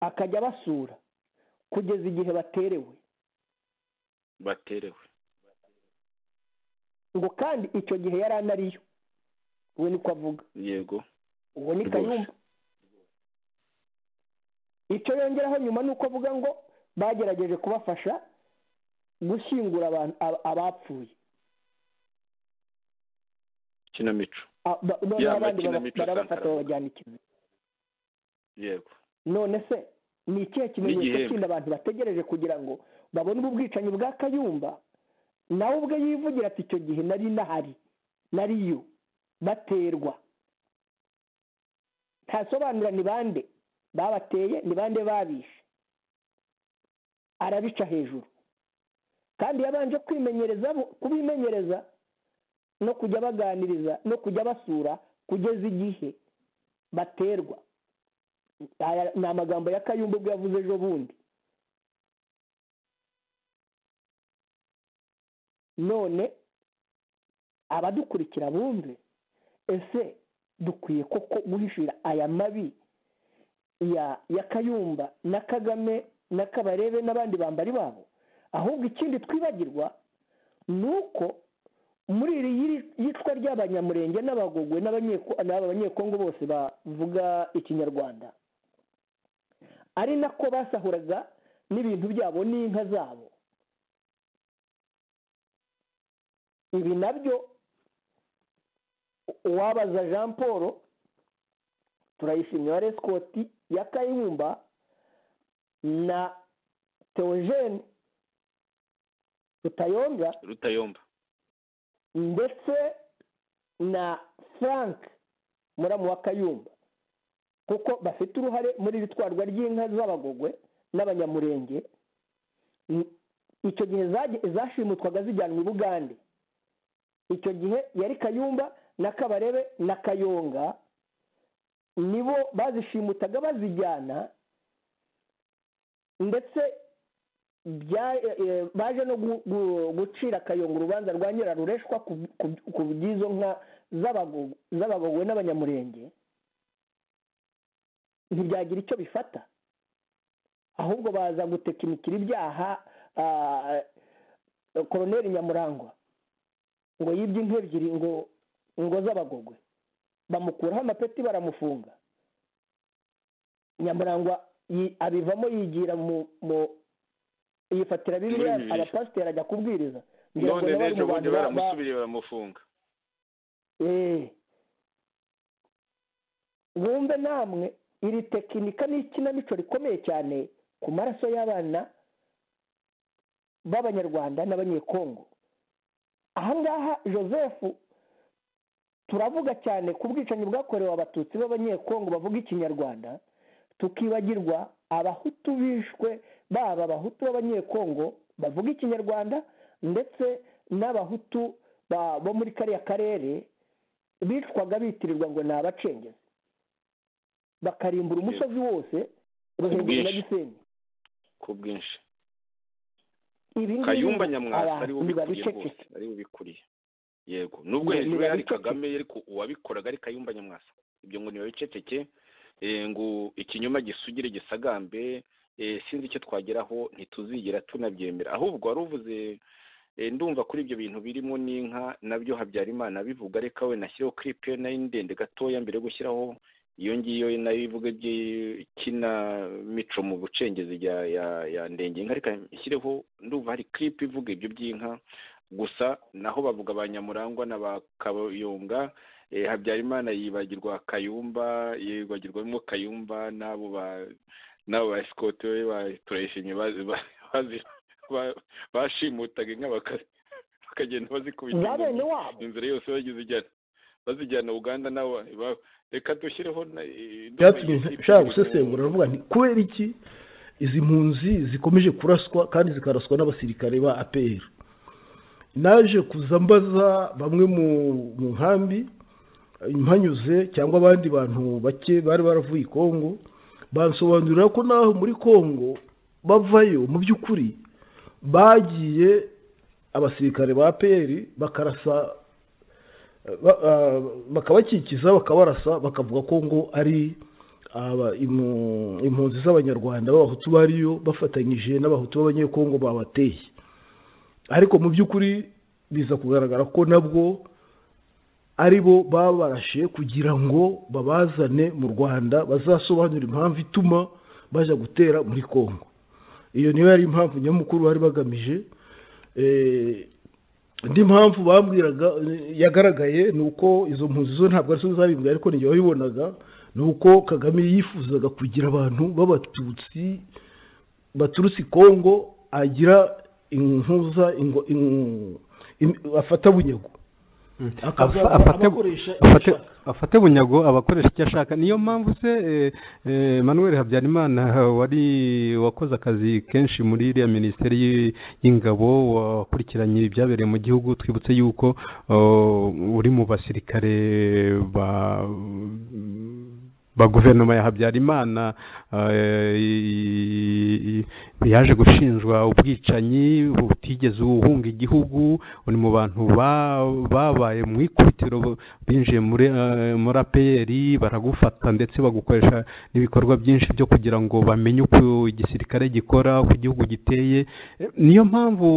akajya abasura kugeza igihe baterewe baterewe ngo kandi icyo gihe yari anariyo we niko avuga yego uwo ni Rwose. kayumba icyo yongeraho nyuma ni uko avuga ngo bagerageje kubafasha gushyingura abantu ab- abapfuye kinamico Ah, ba- none Ya abandi bara- makinamico barabafata Sankara. babajyana i Kigali yego none se ni ikihe kimenyetso N'igihembo. kindi abantu bategereje kugira ngo babone ubu bwicanyi bwa kayumba nawe ubwe yivugira ati icyo gihe nari nahari nariyo baterwa ntasobanura ni bande babateye ni bande babishe arabica hejuru kandi yabanje kwimenyereza bo- kubimenyereza no kujya baganiriza no kujya basura kugeza igihe baterwa Aya ni amagambo ya kayumba ubwo yavuze ejo bundi none abadukurikira bumve ese dukwiye koko guhishira aya mabi ya ya kayumba na kagame na kabarebe n'abandi bambari babo ahubwo ikindi twibagirwa ni uko muri iri yiri- yicwa ry'abanyamurenge n'abagogwe n'abanyeko- n'aba banyekongo bose bavuga ikinyarwanda ari nako basahuraga n'ibintu byabo n'inka zabo ibi nabyo uwabaza jean paul turayishimira rescott ya kayumba na teogene rutayonga rutayomba ndetse na frank muramu wa kayumba kuko bafite uruhare muri iri twarwa ry'inka z'abagogwe n'abanyamurenge N- icyo gihe zage- zashimutwaga zijyanwa i bugande icyo gihe yari kayumba na kabarebe na kayonga nibo bazishimutaga bazijyana ndetse bya- e- e, baje no gu- gu- gucira akayungu urubanza rwa nyirarureshwa ku- ku- ku bw'izo nka z'abago- z'abagogwe n'abanyamurenge ntibyagira icyo bifata ahubwo baza gutekinikira ibyaha ah, koroneri nyamurangwa ngo yibye inka ebyiri ngo ngo z'abagogwe bamukuraho amapeti baramufunga nyamurangwa yi- abivamo yigira mu mu yifatira bibiliya Muri Bibiliya. abapasiteri ajya kubwiriza ngira ngo none nawe ari n'ejo mu bundi bantu ba- ba- baramusubiriye baramufunga Eh. wumve namwe iri tekinika ni ikinamico rikomeye cyane ku maraso y'abana b'abanyarwanda n'abanyekongo aha ngaha joseph turavuga cyane ku bwicanyi bwakorewe abatutsi b'abanyekongo bavuga ikinyarwanda tukibagirwa abahutu bishwe baba abahutu b'abanyekongo bavuga ikinyarwanda ndetse n'abahutu ba- bo muri kariya karere bicwaga bitirirwa ngo ni abacengezi bakarimbura umusozi wose ruhengeri na Ubwinshi. gisenyi ku bwinshi ibi ngibi kayumba nyamwasa abantu ari we ubikuriye ntibabicecetse. rwose ari we ubikuriye yego nubwo Ni- hejuru yari ntibabiceceke. kagame ariko uwabikoraga ari kayumba nyamwasa ibyo ngo ntibabiceceke eh, ngo ikinyoma gisugire gisagambe eh, sinzi icyo twageraho ntituzigera tunabyemera ahubwo wari uvuze eh, ndumva kuri ibyo bintu birimo n'inka nabyo habyarimana abivuga reka we nashyireho clip ye nayo ndende gatoya mbere yo gushyiraho iyo ngiyo nayo ivuga iby'ikinamico mu bucengezi ya, ya, ya ndenge inka reka nshyireho ndumva hari clip ivuga ibyo by'inka gusa naho bavuga ba nyamurangwa na ba kayumba eh, habyarimana yibagirwa kayumba yibagirwamo kayumba n'abo ba n'abo ba esikoti we batureshimye bashimutaga inka bakagenda bazikubita bene wabo inzira yose bazijyana bazijyana uganda nawe reka dushyireho byatumye nshaka gusesengura aravuga nti kubera iki izi mpunzi zikomeje kuraswa kandi zikaraswa n'abasirikare ba apr naje kuza mbaza bamwe mu nkambi mpanyuze cyangwa abandi bantu bake bari baravuye i kongo bansobanurira ko naho muri kongo bavayo mu by'ukuri bagiye abasirikare ba apr bakarasa bakabakikiza bakabarasa bakavuga ko ngo ari impunzi z'abanyarwanda b'abahutu bariyo bafatanyije n'abahutu b'abanyekongo babateye ariko mu by'ukuri biza kugaragara ko nabwo ari bo babarashe kugira ngo babazane mu rwanda bazasobanure impamvu ituma bajya gutera muri kongo iyo niyo yari impamvu nyamukuru bari bagamije indi mpamvu bambwiraga yagaragaye ni uko izo mpunzi zo ntabwo arizo zabibwa ariko n'igihe wabibonaga ni uko kagame yifuzaga kugira abantu b'abatutsi baturutse i kongo agira inkuza afata bunyago afate bunyago abakoresha icyo ashaka niyo mpamvu se manuel habyarimana wari wakoze akazi kenshi muri iriya minisiteri y'ingabo wakurikiranye ibyabereye mu gihugu twibutse yuko uri mu basirikare ba ba guverinoma ya habyarimana yaje gushinjwa ubwicanyi butigeze uhunga igihugu uri mu bantu babaye mu ikubitiro binjiye muri aperi baragufata ndetse bagukoresha n'ibikorwa byinshi byo kugira ngo bamenye uko igisirikare gikora uko igihugu giteye niyo mpamvu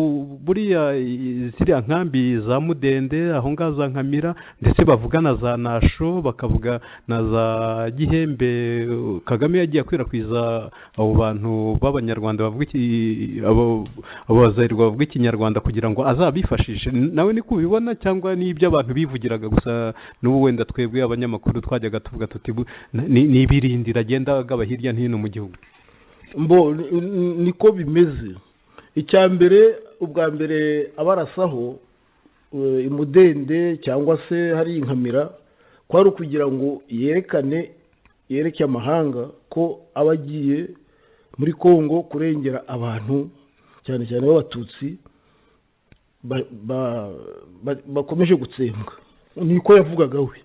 buriya ziriya nkambi za mudende aho ngaho za nkamira ndetse bavuga na za nasho bakavuga na za gihembe kagame yagiye akwirakwiza abo bantu b'abanyarwanda bavuga abazahirwa bavuga ikinyarwanda kugira ngo azabifashishe nawe ni kubibona cyangwa ni iby'abantu bivugiraga gusa n'ubu wenda twebwe abanyamakuru twajyaga tuvuga tuti ni ibirindira agenda agaba hirya no hino mu gihugu mbo niko bimeze icya mbere ubwa mbere abarasaho imudende cyangwa se hari inkamira kwari ukugira ngo yerekane yereke amahanga ko aba agiye muri congo kurengera abantu cyane cyane b'abatutsi bakomeje gutsembwa niko yavugaga we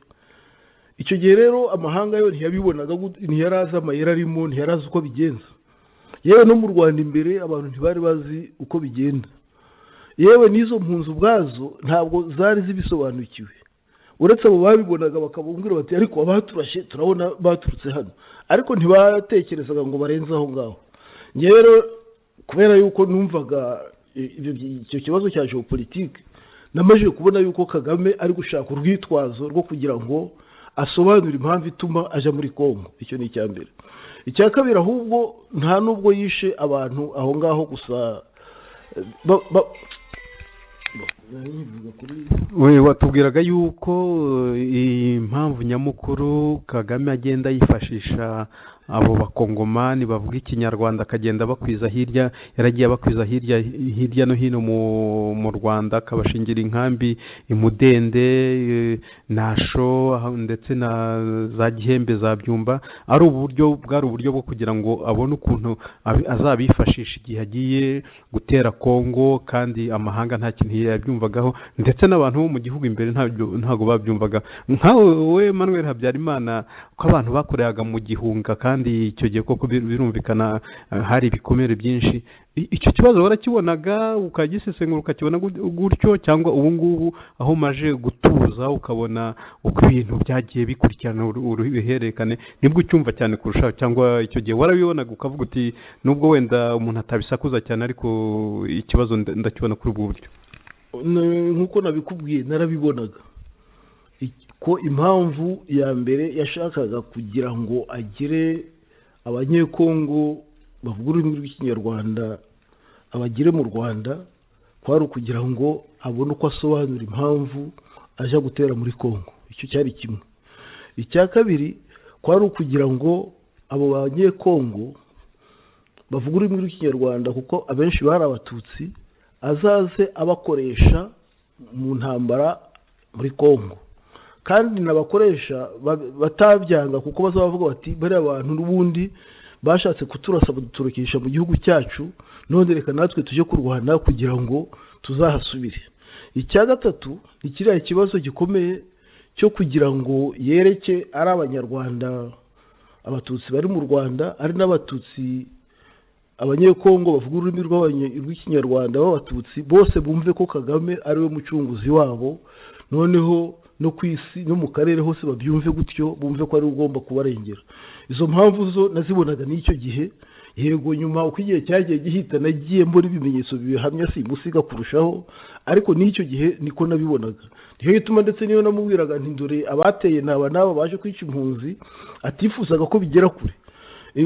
icyo gihe rero amahanga yo ntiyabibonaga ntiyari azi amayeri arimo ntiyari azi uko bigenza yewe no mu rwanda imbere abantu ntibari bazi uko bigenda yewe n'izo mpunzi ubwazo ntabwo zari zibisobanukiwe uretse abo babibonaga bakababwira bati ariko abaturashe turabona baturutse hano ariko ntibatekerezaga ngo barenze aho ngaho rero kubera yuko numvaga icyo kibazo cya geopolitike namaze kubona yuko kagame ari gushaka urwitwazo rwo kugira ngo asobanure impamvu ituma ajya muri kongo icyo ni icya mbere icya kabiri ahubwo nta n'ubwo yishe abantu aho ngaho gusa watubwiraga yuko impamvu nyamukuru kagame agenda yifashisha abo bakongomani bavuga ikinyarwanda akagenda abakwiza hirya yaragiye abakwiza hirya hirya no hino mu rwanda akabashingira inkambi imudende nasho ndetse na za gihembe za byumba ari uburyo bwari uburyo bwo kugira ngo abone ukuntu azabifashisha igihe agiye gutera kongo kandi amahanga nta kintu yabyumvagaho ndetse n'abantu bo mu gihugu imbere ntabwo babyumvaga nkawe manuel habyarimana ko abantu bakorehaga mu gihunga kandi kandi icyo gihe koko birumvikana hari ibikomere byinshi icyo kibazo warakibonaga ukagisesengura ukakibona gutyo cyangwa ubu ngubu aho umaje gutuza ukabona uko ibintu byagiye bikurikirana uruhererekane nibwo ucyumva cyane kurushaho cyangwa icyo gihe warabibonaga ukavuga uti nubwo wenda umuntu atabisakuza cyane ariko ikibazo ndakibona kuri ubwo buryo nk'uko nabikubwiye narabibonaga ko impamvu ya mbere yashakaga kugira ngo agire abanyekongo bavuga ururimi rw'ikinyarwanda abagire mu rwanda kwari ukugira ngo abone uko asobanura impamvu ajya gutera muri kongo icyo cyari kimwe icya kabiri kwari ukugira ngo abo banyekongo bavuga ururimi rw'ikinyarwanda kuko abenshi bari abatutsi azaze abakoresha mu ntambara muri congo kandi n'abakoresha batabyanga kuko bazaba bavuga bati bariya bantu n'ubundi bashatse kuturasa baduturukisha mu gihugu cyacu none reka natwe tujye kurwana kugira ngo tuzahasubire icya gatatu ni kiriya kibazo gikomeye cyo kugira ngo yereke ari abanyarwanda abatutsi bari mu rwanda ari n'abatutsi abanyekongo bavuga ururimi rw'ikinyarwanda b'abatutsi bose bumve ko kagame ari we mucunguzi wabo noneho no ku isi no mu karere hose babyumve gutyo bumve ko ari ugomba kubarengera izo mpamvu zo nazibonaga n'icyo gihe yego nyuma uko igihe cyagiye gihita nagiye mbona ibimenyetso bibihamya simusiga kurushaho ariko n'icyo gihe niko nabibonaga niyo gituma ndetse niyo namubwiraga ntindure abateye n'aba n'aba baje kwica impunzi atifuzaga ko bigera kure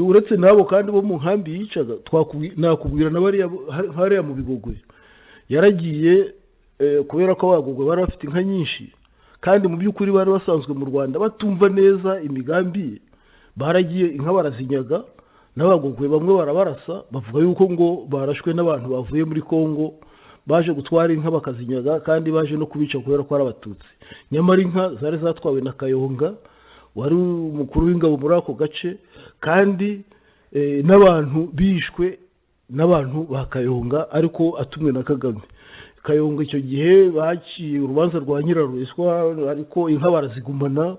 uretse n'abo kandi bo mu nkambi yicaga nakubwira na hariya mu bigogwe yaragiye kubera ko abagogwe bari bafite inka nyinshi kandi mu by'ukuri bari basanzwe mu rwanda batumva neza imigambi ye baragiye inka barazinyaga n'abagogwe bamwe barabarasa bavuga yuko ngo barashwe n'abantu bavuye muri congo baje gutwara inka bakazinyaga kandi baje no kubica kubera ko ari abatutsi nyamara inka zari zatwawe na kayonga wari umukuru w'ingabo muri ako gace kandi n'abantu bishwe n'abantu ba kayonga ariko atumwe na kagame kayonga icyo gihe baciye urubanza rwa nyirarurwiswa ariko inka barazigumana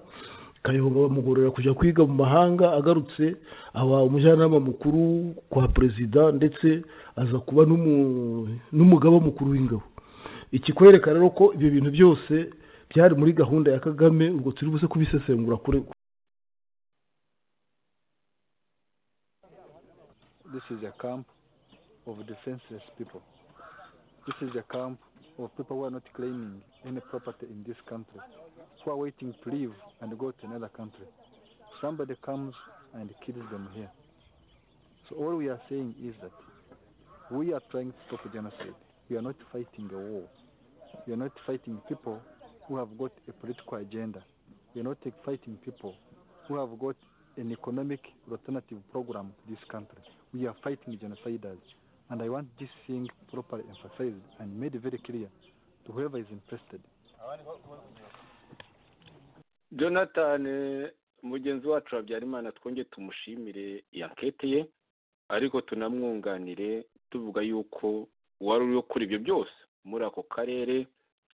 kayonga bamugorera kujya kwiga mu mahanga agarutse aba umujyanama mukuru kwa perezida ndetse aza kuba n'umugaba mukuru w'ingabo ikikwereka rero ko ibyo bintu byose byari muri gahunda ya kagame ubwo turi buze kubisesengura kuri this is a camp of defenseless people this is a camp of people who are not claiming any property in this country who are waiting to leave and go to another country. Somebody comes and kills them here. So all we are saying is that we are trying to stop genocide. We are not fighting a war. We are not fighting people who have got a political agenda. We are not fighting people who have got an economic alternative program to this country. We are fighting genociders. And I want this thing properly emphasized and made very clear to whoever is interested. jonathan mugenzi wacu habyarimana twongeye tumushimire yankete ye ariko tunamwunganire tuvuga yuko wari uriho kuri ibyo byose muri ako karere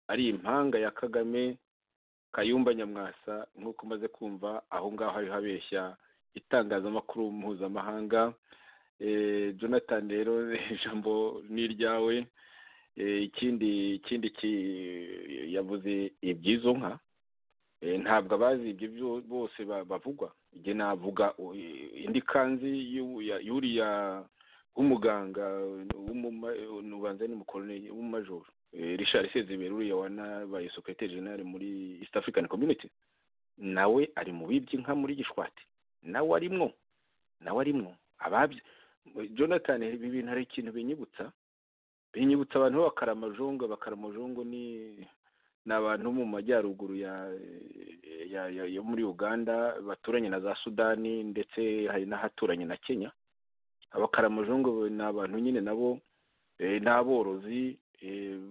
ari impanga ya kagame kayumba nyamwasa nk'uko umaze kumva aho ngaho ariho abeshya itangazamakuru mpuzamahanga jonathan rero ijambo ni iryawe ikindi ikindi yavuze iby'izo nka ntabwo abazi ibyo bose bavugwa igihe navuga indi kanzi y'uriya w'umuganga ubanza ni mukoroni w'umumajoro richard sezibera uriya wanabaye sekirite jenali muri east african community nawe ari mu bibye inka muri gishwati nawe arimwo nawe arimwo ababye jonathan ibi bintu hari ikintu binyibutsa binyibutsa abantu b'abakaramajungu abakaramajungu ni ni abantu mu majyaruguru yo muri uganda baturanye na za sudani ndetse hari n'ahaturanye na kenya abakaramajungu ni abantu nyine nabo ni aborozi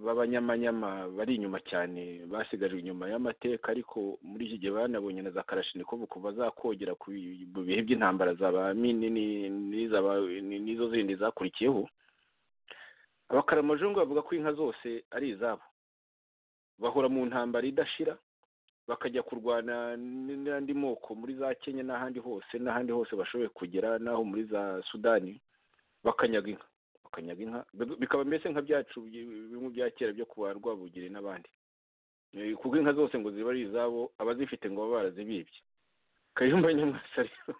b'abanyamanyama bari inyuma cyane basigajwe inyuma y'amateka ariko muri iki gihe banabonye na za karashinikovu kuva zakogera ku bihe by'intambara za ba n'izo zindi zakurikiyeho abakaramajungu bavuga ko inka zose ari izabo bahora mu ntambara idashira bakajya kurwana n'andi moko muri za kenya n'ahandi hose n'ahandi hose bashoboye kugera n'aho muri za sudani bakanyaga inka bakanyaga inka bikaba mbese nka byacu bimwe bya kera byo kuba rwabugire n'abandi kuko inka zose ngo ziba ari izabo abazifite ngo baba barazibibye kayumba nyamwasa rero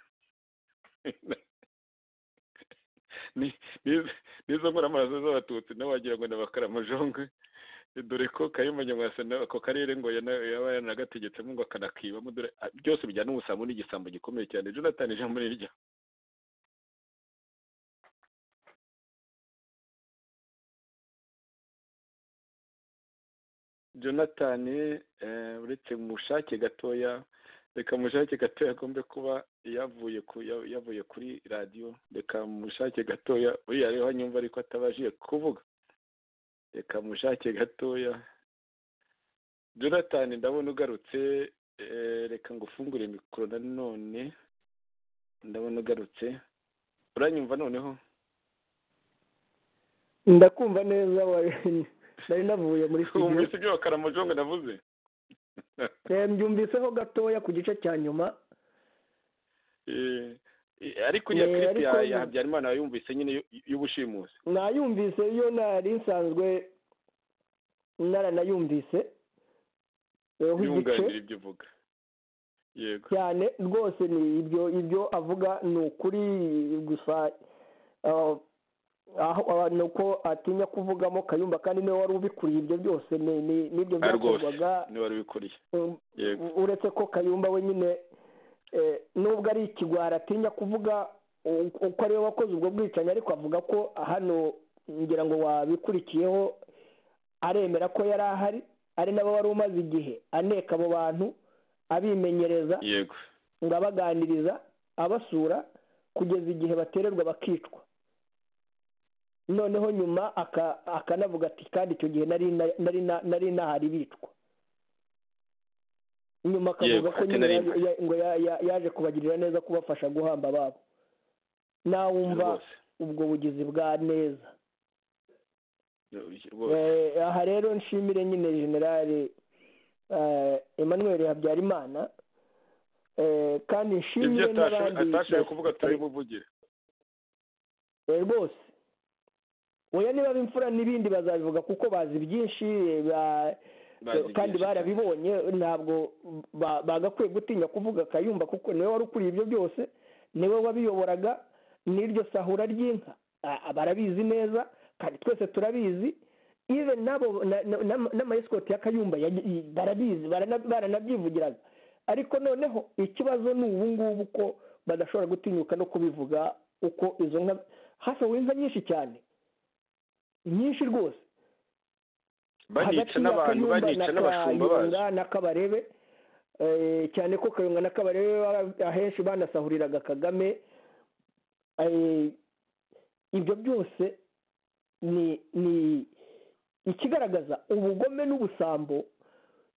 n'izo nkoramarazo z'abatutsi nawe wagira ngo ni abakaramajongwe dore ko kayumba nyamwasa ako karere ngo yaba yanagategetsemo ngo akanakibamo dore byose bijyana n'ubusambo n'igisambo gikomeye cyane jonathan ijambo ni irya jonathan uretse mu bushake gatoya reka mushake gatoya agombe kuba yavuye ku ya- yavuye kuri radiyo reka mushake gatoya uriya rero nyumva ariko atabashije kuvuga reka mushake gatoya jonathan ndabona ugarutse eh, reka ngufungure mikoro nanone ndabona ugarutse uranyumva noneho ndakumva neza wa- nari navuye muri studio wumvise ibyo bakaramujongo navuze Eh, mbyumviseho gatoya ku gice cya nyuma Eh, eh, ariko uriya Eh, kiripu ya ariko- ya habyarimana yumvise nyine y'u- y'ubushimusi nayumvise iyo nari nsanzwe naranayumvise Eh, ho igice yunganira ibyo uvuga yego cyane rwose ni ibyo ibyo avuga ni ukuri gusa ah, aho ah, ni uko atinya kuvugamo kayumba kandi niwe wari ubikuriye ibyo byose ni- ni- n'ibyo Ah, rwose byakorwaga niba wari ubikuriye um, yego uretse ko kayumba we nyine eh, nubwo ari ikigwari atinya kuvuga u- uko ariwe wakoze ubwo bwicanyi ariko avuga ko hano ngira ngo wabikurikiyeho aremera ko yari ahari ari nabo wari umaze igihe aneka abo bantu abimenyereza yego ngo abaganiriza abasura kugeza igihe batererwa bakicwa noneho nyuma aka- akanavuga ati kandi icyo gihe nari na- nari na- nari nahari bicwa nyuma akavuga Yego, ko ati nyine nari yaje- mpari. ya- ngo ya- ya- yaje kubagirira neza kubafasha guhamba ababo nawumva rwose ubwo bugizi bwa neza rwose Eh, aha rero nshimire nyine generale eh, emmanuel habyarimana eh, kandi ibyo nshimire atashoboye- n'abandi atashoboye kuvuga bashishikariye. turabimuvugire Eh, rwose oya niba imfura n'ibindi bazabivuga kuko bazi byinshi eh, ba- Bazi kandi byinshi barabibonye ntabwo ba- bagakwiye gutinya kuvuga akayumba kuko niwe wari ukuriye ibyo byose niwe wabiyoboraga n'iryo sahura ry'inka a- a- barabizi neza kandi twese turabizi ibe nabo na- na- na- n'amayesikoti ya kayumba yaje- i- barabizi barana- baranabyivugiraga ariko noneho ikibazo ni ubu ngubu ko badashobora gutinyuka no kubivuga uko izo nka hasohowe inka nyinshi cyane nyinshi rwose banica hagati ya n'abantu Kayumba banica na n'abashumba bazo Kayunga na Kabarebe eh, cyane ko Kayunga na Kabarebe bara- ahenshi banasahuriraga Kagame eh, ibyo byose ni ni ikigaragaza ubugome n'ubusambo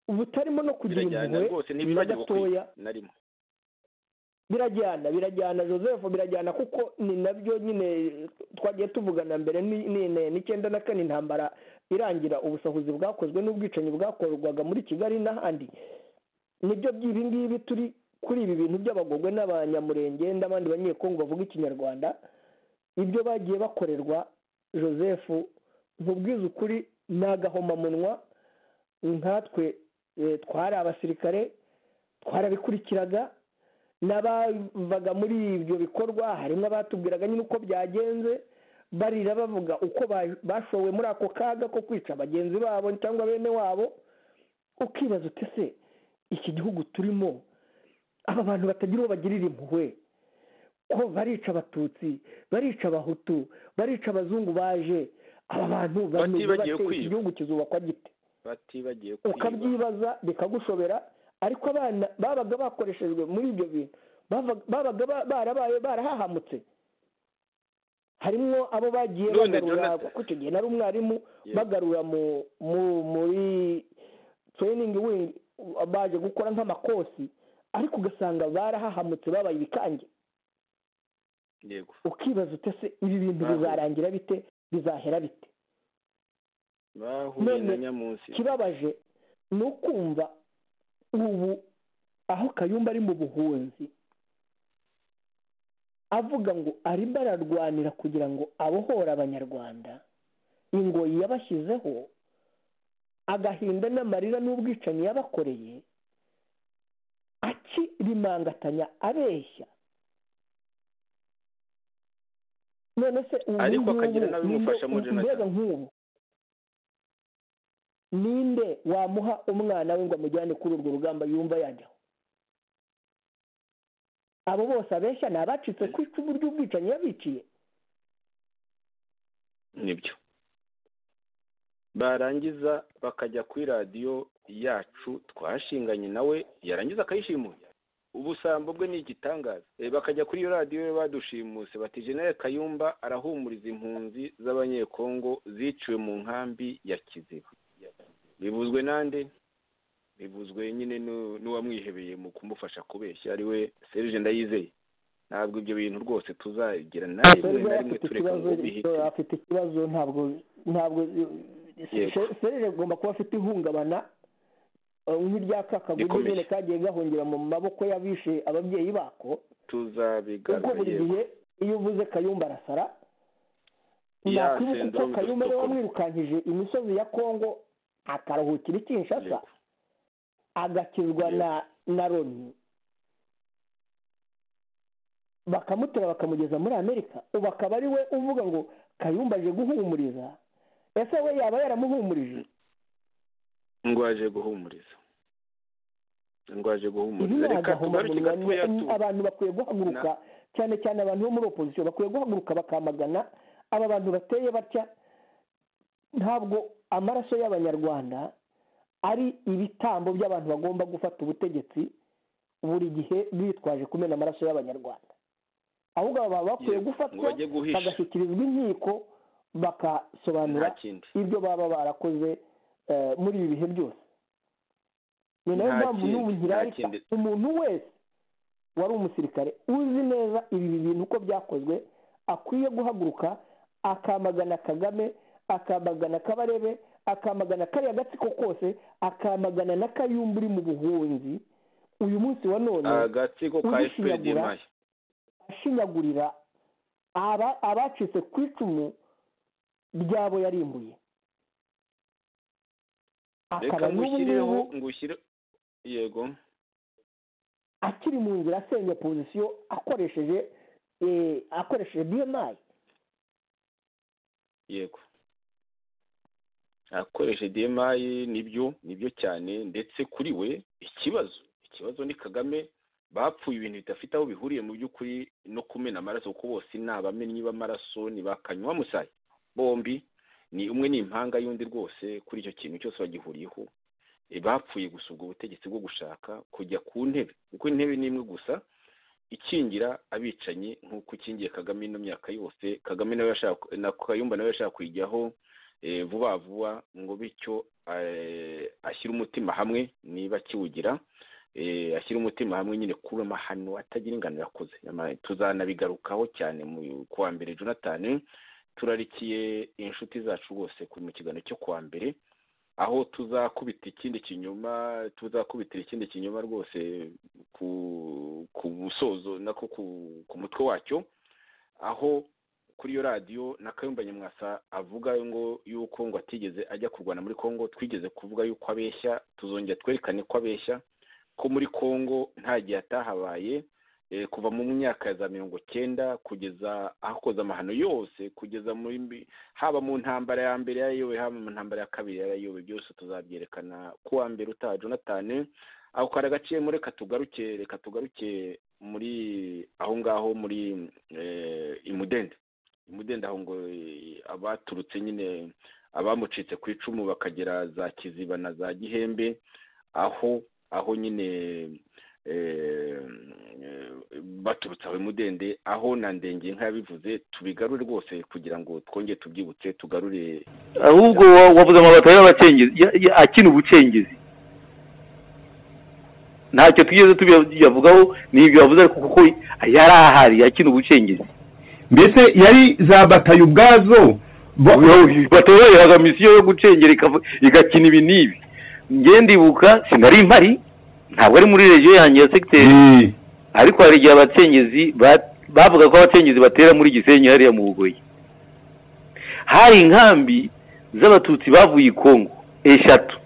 butarimo no kugira birajyana impuhwe rwose na ntibibagirwe gatoya narimo birajyana birajyana joseph birajyana kuko ni nabyo nyine twagiye tuvugana mbere ni- ni- ni- n'icyenda na kane intambara irangira ubusahuzi bwakozwe n'ubwicanyi bwakorwaga muri kigali n'ahandi nibyo by'ibi ngibi turi kuri ibi bintu by'abagogwe n'abanyamurenge n'abandi banyekongo bavuga ikinyarwanda ibyo bagiye bakorerwa joseph nkubwiza ukuri ni agahomamunwa nkatwe eh, twari abasirikare twarabikurikiraga n'abavaga muri ibyo bikorwa harimo abatubwiraga nyine uko byagenze barira bavuga uko ba- bashowe muri ako kaga ko kwica bagenzi babo cyangwa bene wabo ukibaza uti se iki gihugu turimo aba bantu batagira uwo bagirira impuhwe ko barica abatutsi barica abahutu barica abazungu baje aba bantu bameze Batibagiwe bate? iki kwiba. gihugu kizubakwa gite batibagiye kwiba ukabyibaza bikagushobera ariko abana babaga bakoreshejwe muri ibyo bintu bava- babaga ba- barabaye barahahamutse harimo abo bagiye None bagarura Jonathan- kuko icyo gihe nari umwarimu Yego. bagarura mu mu- muri training wing baje gukora nk'amakosi ariko ugasanga barahahamutse babaye ibikange yego ukibaza utese ibi bintu Bahuye. bizarangira bite bizahera bite bahuye na None- nyamunsi ikibabaje ni ukumva ubu aho kayumba ari mu buhunzi avuga ngo arimo ararwanira kugira ngo abohore abanyarwanda ingoyi yabashyizeho agahinda n'amarira n'ubwicanyi yabakoreye akirimangatanya abeshya none se ubu Ariko ngubu akagira ninde- n'abimufasha muri Jonathan. mbega nk'ubu ninde wamuha umwana we ngo amujyane kuri urwo rugamba yumva yajyaho abo bose abeshya ni abacitse ku icumu ry'ubwicanyi yabiciye nibyo barangiza bakajya kuri radiyo yacu twashinganye nawe yarangiza akayishimura ubusambo bwe ni igitangaza Eh, bakajya kuri iyo radiyo badushimuse bati generale kayumba arahumuriza impunzi z'abanyekongo ziciwe mu nkambi ya kiziba bivuzwe nande bivuzwe nyine n'u- n'uwamwihebeye mu kumufasha kubeshya ari we serge ndayizeye ntabwo ibyo bintu rwose tuzagira na rimwe na rimwe afite tureka ikibazo ngo bihite afite ikibazo ntabwo ntabwo Yego. serire agomba kuba afite ihungabana eh, nk'irya kakagugu Rikomeye. nyine kagiye gahungira mu maboko y'abishe ababyeyi bako kuko tuzabigarura buri yewe gihe iyo uvuze kayumba arasara Ya nakwibuka ko syndrome kayumba dufite ariwe ukuri. wamwirukankije imisozi ya kongo akaruhukira i kinshasa Yego. agakizwa na na roni bakamutora bakamugeza muri amerika ubu akaba ari we uvuga ngo kayumba aje guhumuriza ese we yaba yaramuhumurije ndwaje guhumuriza ndwaje ibi guhumuriza ni reka tugaruke gatoya tu agahomamunwa abantu bakwiye guhaguruka cyane cyane abantu bo muri opozisiyo bakwiye guhaguruka bakamagana aba bantu bateye batya ntabwo amaraso y'abanyarwanda ari ibitambo by'abantu bagomba gufata ubutegetsi buri gihe bitwaje kumena amaraso y'abanyarwanda ahubwo aba baba bakwiye Yego, ngo gufatwa bajye guhisha bagashyikirizwa inkiko bagasobanura nta kindi ibyo baba barakoze eh, muri ibi bihe byose ni nayo Nta mpamvu kindi, n'ubu nta nkirarika kindi. umuntu wese wari umusirikare uzi neza ibi bintu uko byakozwe akwiye guhaguruka akamagana kagame akamagana kabarebe akamagana kariya gatsiko kose akamagana na kayumba uri mu buhunzi uyu munsi wa none agatsiko ka ubishinyagura, efuperi mayi ashinyagurira aba- abacitse ku icumu ryabo yarimbuye reka akaba n'ubu ngushyireho ngubu ngushyire yego akiri mu nzira asenya pozisiyo akoresheje eh, akoresheje bmi yego akoresha demayi nibyo nibyo cyane ndetse kuri we ikibazo ikibazo ni kagame bapfuye ibintu bidafite aho bihuriye mu by'ukuri no kumena amaraso kuko bose ni abamenyi b'amaraso ni ba kanywa musayi bombi ni umwe ni impanga y'undi rwose kuri icyo kintu cyose bagihuriyeho E, bapfuye gusubwa ubutegetsi bwo gushaka kujya ku ntebe kuko intebe ni imwe gusa ikingira abicanyi nk'uko ikingiye kagame ino myaka yose kagame nawe yashaka na kayumba nawe yashaka kuyijyaho eh, vuba vuba ngo bityo eh, ashyire umutima hamwe niba akiwugira eh, ashyire umutima hamwe nyine kuri amahano atagira ingano yakoze Ama- tuzanabigarukaho cyane mu kuwa mbere jonathan turarikiye inshuti zacu rwose kuri mu kiganiro cyo kuwa mbere aho tuzakubita ikindi kinyoma tuzakubitira ikindi kinyoma rwose ku ku musozo nako ku ku mutwe wacyo aho kuri iyo radiyo na kayumba nyamwasa avuga ngo yuko ngo atigeze ajya kurwana muri congo twigeze kuvuga yuko abeshya tuzongera twerekane ko abeshya ko muri congo nta gihe atahabaye eh, kuva mu myaka ya za mirongo cyenda kugeza ahakoze amahano yose kugeza muri mbi- haba mu ntambara ya mbere yarayobe haba mu ntambara ya kabiri yarayobe byose tuzabyerekana ku wa mbere utaha jonathan ako kari agaciyemo reka tugaruke reka tugaruke muri aho ngaho muri eh, imudende imudende aho ngo eh, abaturutse nyine abamucitse ku icumu bakagera za kiziba na za gihembe aho aho nyine eh, eh, baturutse aho imudende aho na ndengeye nk'abivuze tubigarure rwose kugira ngo twongere tubyibutse tugarure ahubwo wa- wavuze amabati y'abacengezi ya- ya- akina ubucengezi ntacyo twigeze tubiyavugaho ni ibyo bavuze ariko kuko yari ahari akina ubucengezi mbese yari za batayo ubwazo bo- batoyoheraga misiyo yo gucengera ikava- igakina ibi n'ibi njye ndibuka sinari mpari ntabwo ari muri regiyo yanjye ya segiteri Eh, ariko hari igihe abacengezi ba- bavuga ko abacengezi batera muri gisenyi hariya mu bugoyi hari inkambi z'abatutsi bavuye i kongo eshatu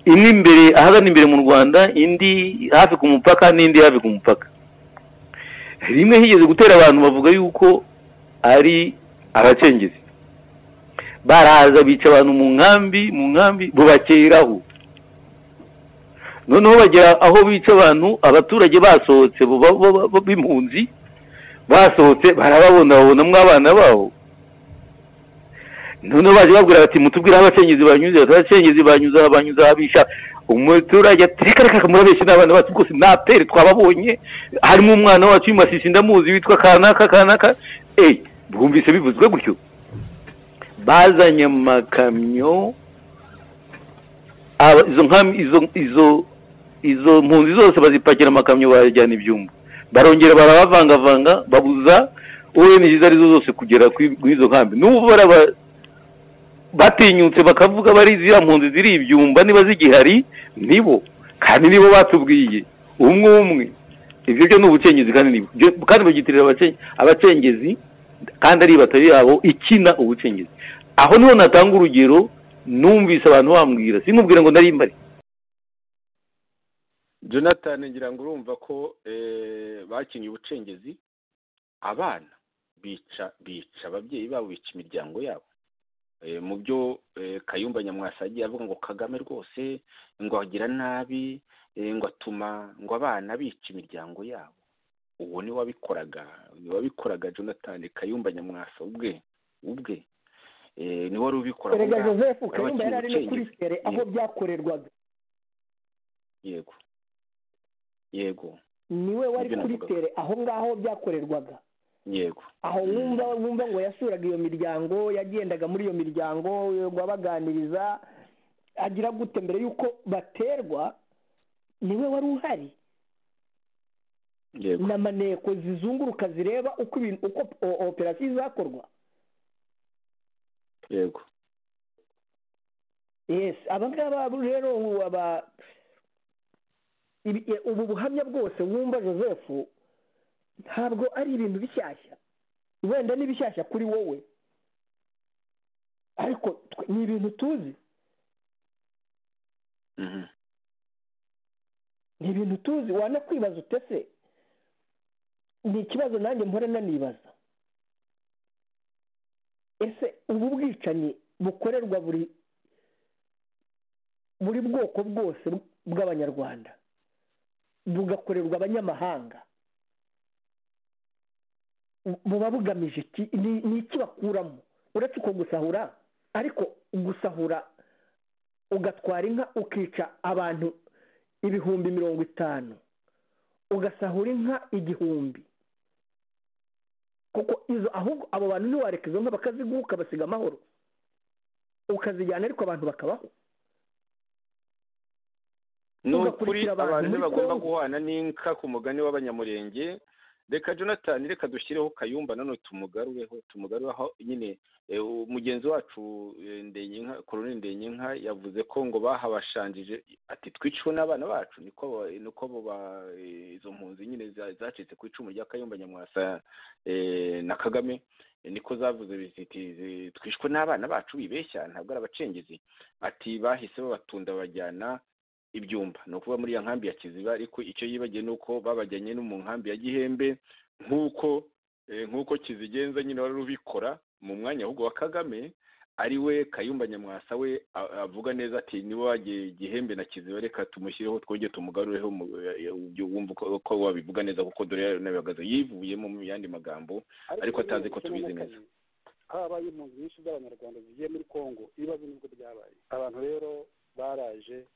imwe imbere ahagana imbere mu rwanda indi hafi ku mupaka n'indi hafi ku mupaka rimwe higeze gutera abantu bavuga yuko ari abacengezi baraza bica abantu mu nkambi mu nkambi bubakeraho noneho bagera aho bica abantu abaturage basohotse bo- bo- bo- bo- b'impunzi basohotse barababona babonamo abana babo noneho baje babwira bati mutubwire aho abacengezi banyuze bati abacengezi banyuze aha banyuze aha bisha umuturage ati reka reka murabeshye n'abana bacu rwose naperi twababonye harimo umwana wacu w'imasisi ndamuzi witwa kanaka kanaka eee bwumvise bivuzwe gutyo bazanye amakamyo aba- izo nkam- izo- izo izo mpunzi zose bazipakira amakamyo bayajyana ibyumba barongera barabavangavanga babuza ONG izo ari zo zose kugera kuri kuri izo nkambi n'ubu baraba- batinyutse bakavuga bari ziriya mpunzi ziri ibyumba niba zigihari nibo kandi nibo batubwiye umwe umwe ibyo byo ni ubucengezi kandi nibo Byo- kandi bagitirira abacen- abacengezi kandi ari batari yabo ikina ubucengezi aho niho natanga urugero numvise abantu bambwira sinkubwire ngo nari mbari jonathan ngira ngo urumva ko eh, bakinnye ubucengezi abana bica bica ababyeyi babo bica imiryango yabo Eh, mu byo eh, kayumba nyamwasa yagiye avuga ngo kagame rwose ngo agira nabi eh, ngo atuma ngo abana bica imiryango yabo uwo ni wabikoraga ni wabikoraga jonathan kayumba nyamwasa ubwe ubwe Eh, ni wari ubikora erega ubwawe. joseph Wari kayumba wakinnye yari ari no kuri ubucengezi. sere aho byakorerwaga yego yego niwe wari Nibyo kuri navugaga. sere aho ngaho byakorerwaga yego aho wumva wumva ngo yasuraga iyo miryango yagendaga muri iyo miryango ngo abaganiriza agira gute mbere y'uko baterwa niwe wari uhari yego n'amaneko zizunguruka zireba uko ibintu uko o- operasiyo izakorwa yego yes aba ngaba rero ubu aba ibi- e, ubu buhamya bwose wumva joseph ntabwo ari ibintu bishyashya wenda ni bishyashya kuri wowe ariko twe- ni ibintu tuzi mhm ni ibintu tuzi wanakwibaza utese ni ikibazo nanjye mpora nanibaza ese ubu bwicanyi bukorerwa buri buri bwoko bwose bw'abanyarwanda bugakorerwa abanyamahanga bu- buba bugamije iki ni ni iki bakuramo uretse uko gusahura ariko gusahura ugatwara inka ukica abantu ibihumbi mirongo itanu ugasahura inka igihumbi kuko izo ahubwo abo bantu ntiwareka izo nka bakaziguha ukabasiga amahoro ukazijyana ariko abantu bakabaho ni ukuri Ugakurikira abantu abantu muri bagomba Congo. guhana n'inka ku mugani w'abanyamurenge reka jonathan reka dushyireho kayumba nanone tumugarureho tumugarureho nyine eh, umugenzi wacu eh, ndenyinka korone ndenyinka yavuze ko ngo bahabashanjije ati twiciwe n'abana bacu niko ba- niko abo ba- eh, izo mpunzi nyine za- zacitse ku icumu rya kayumba nyamwasa eh, na kagame eh, niko zavuze ziti zi- twishwe n'abana bacu bibeshya ntabwo ari abacengezi ati bahise babatunda babajyana ibyumba ni ukuvuga muri ya nkambi ya kiziba ariko icyo yibagiwe ni uko babajyanye no mu nkambi ya gihembe nk'uko eh, nk'uko kizigenza nyine wari ubikora mu mwanya ahubwo wa kagame ari we kayumba nyamwasa we a- avuga neza ati niba wagiye gihembe na kiziba reka tumushyireho twojye tumugarureho mu- eh, eh, ubyo wumva uko- uko wabivuga neza kuko dore yanabihagaze yivuyemo mu yandi magambo ariko atazi ko tubizi neza habaye impunzi nyinshi z'abanyarwanda zigiye muri kongo ibibazo nibwo byabaye abantu rero baraje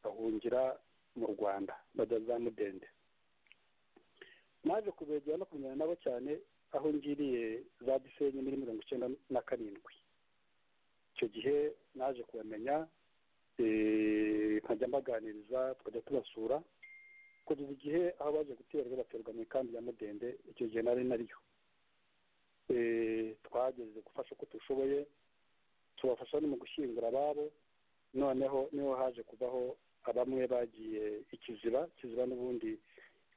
bahungira mu rwanda bajya za mudende naje kubegera no kumenyana nabo cyane aho ngiriye za gisenyi muri mirongo icyenda na karindwi icyo gihe naje kubamenya eh, nkajya mbaganiriza tukajya tubasura kugeza igihe aho baje guterwa baterwa mu ikambi ya mudende icyo gihe nari nariyo Eh, twageze gufasha uko dushoboye tubafasha no mu gushyingura ababo noneho niho haje kubaho abamwe bagiye ikiziba kiziba n'ubundi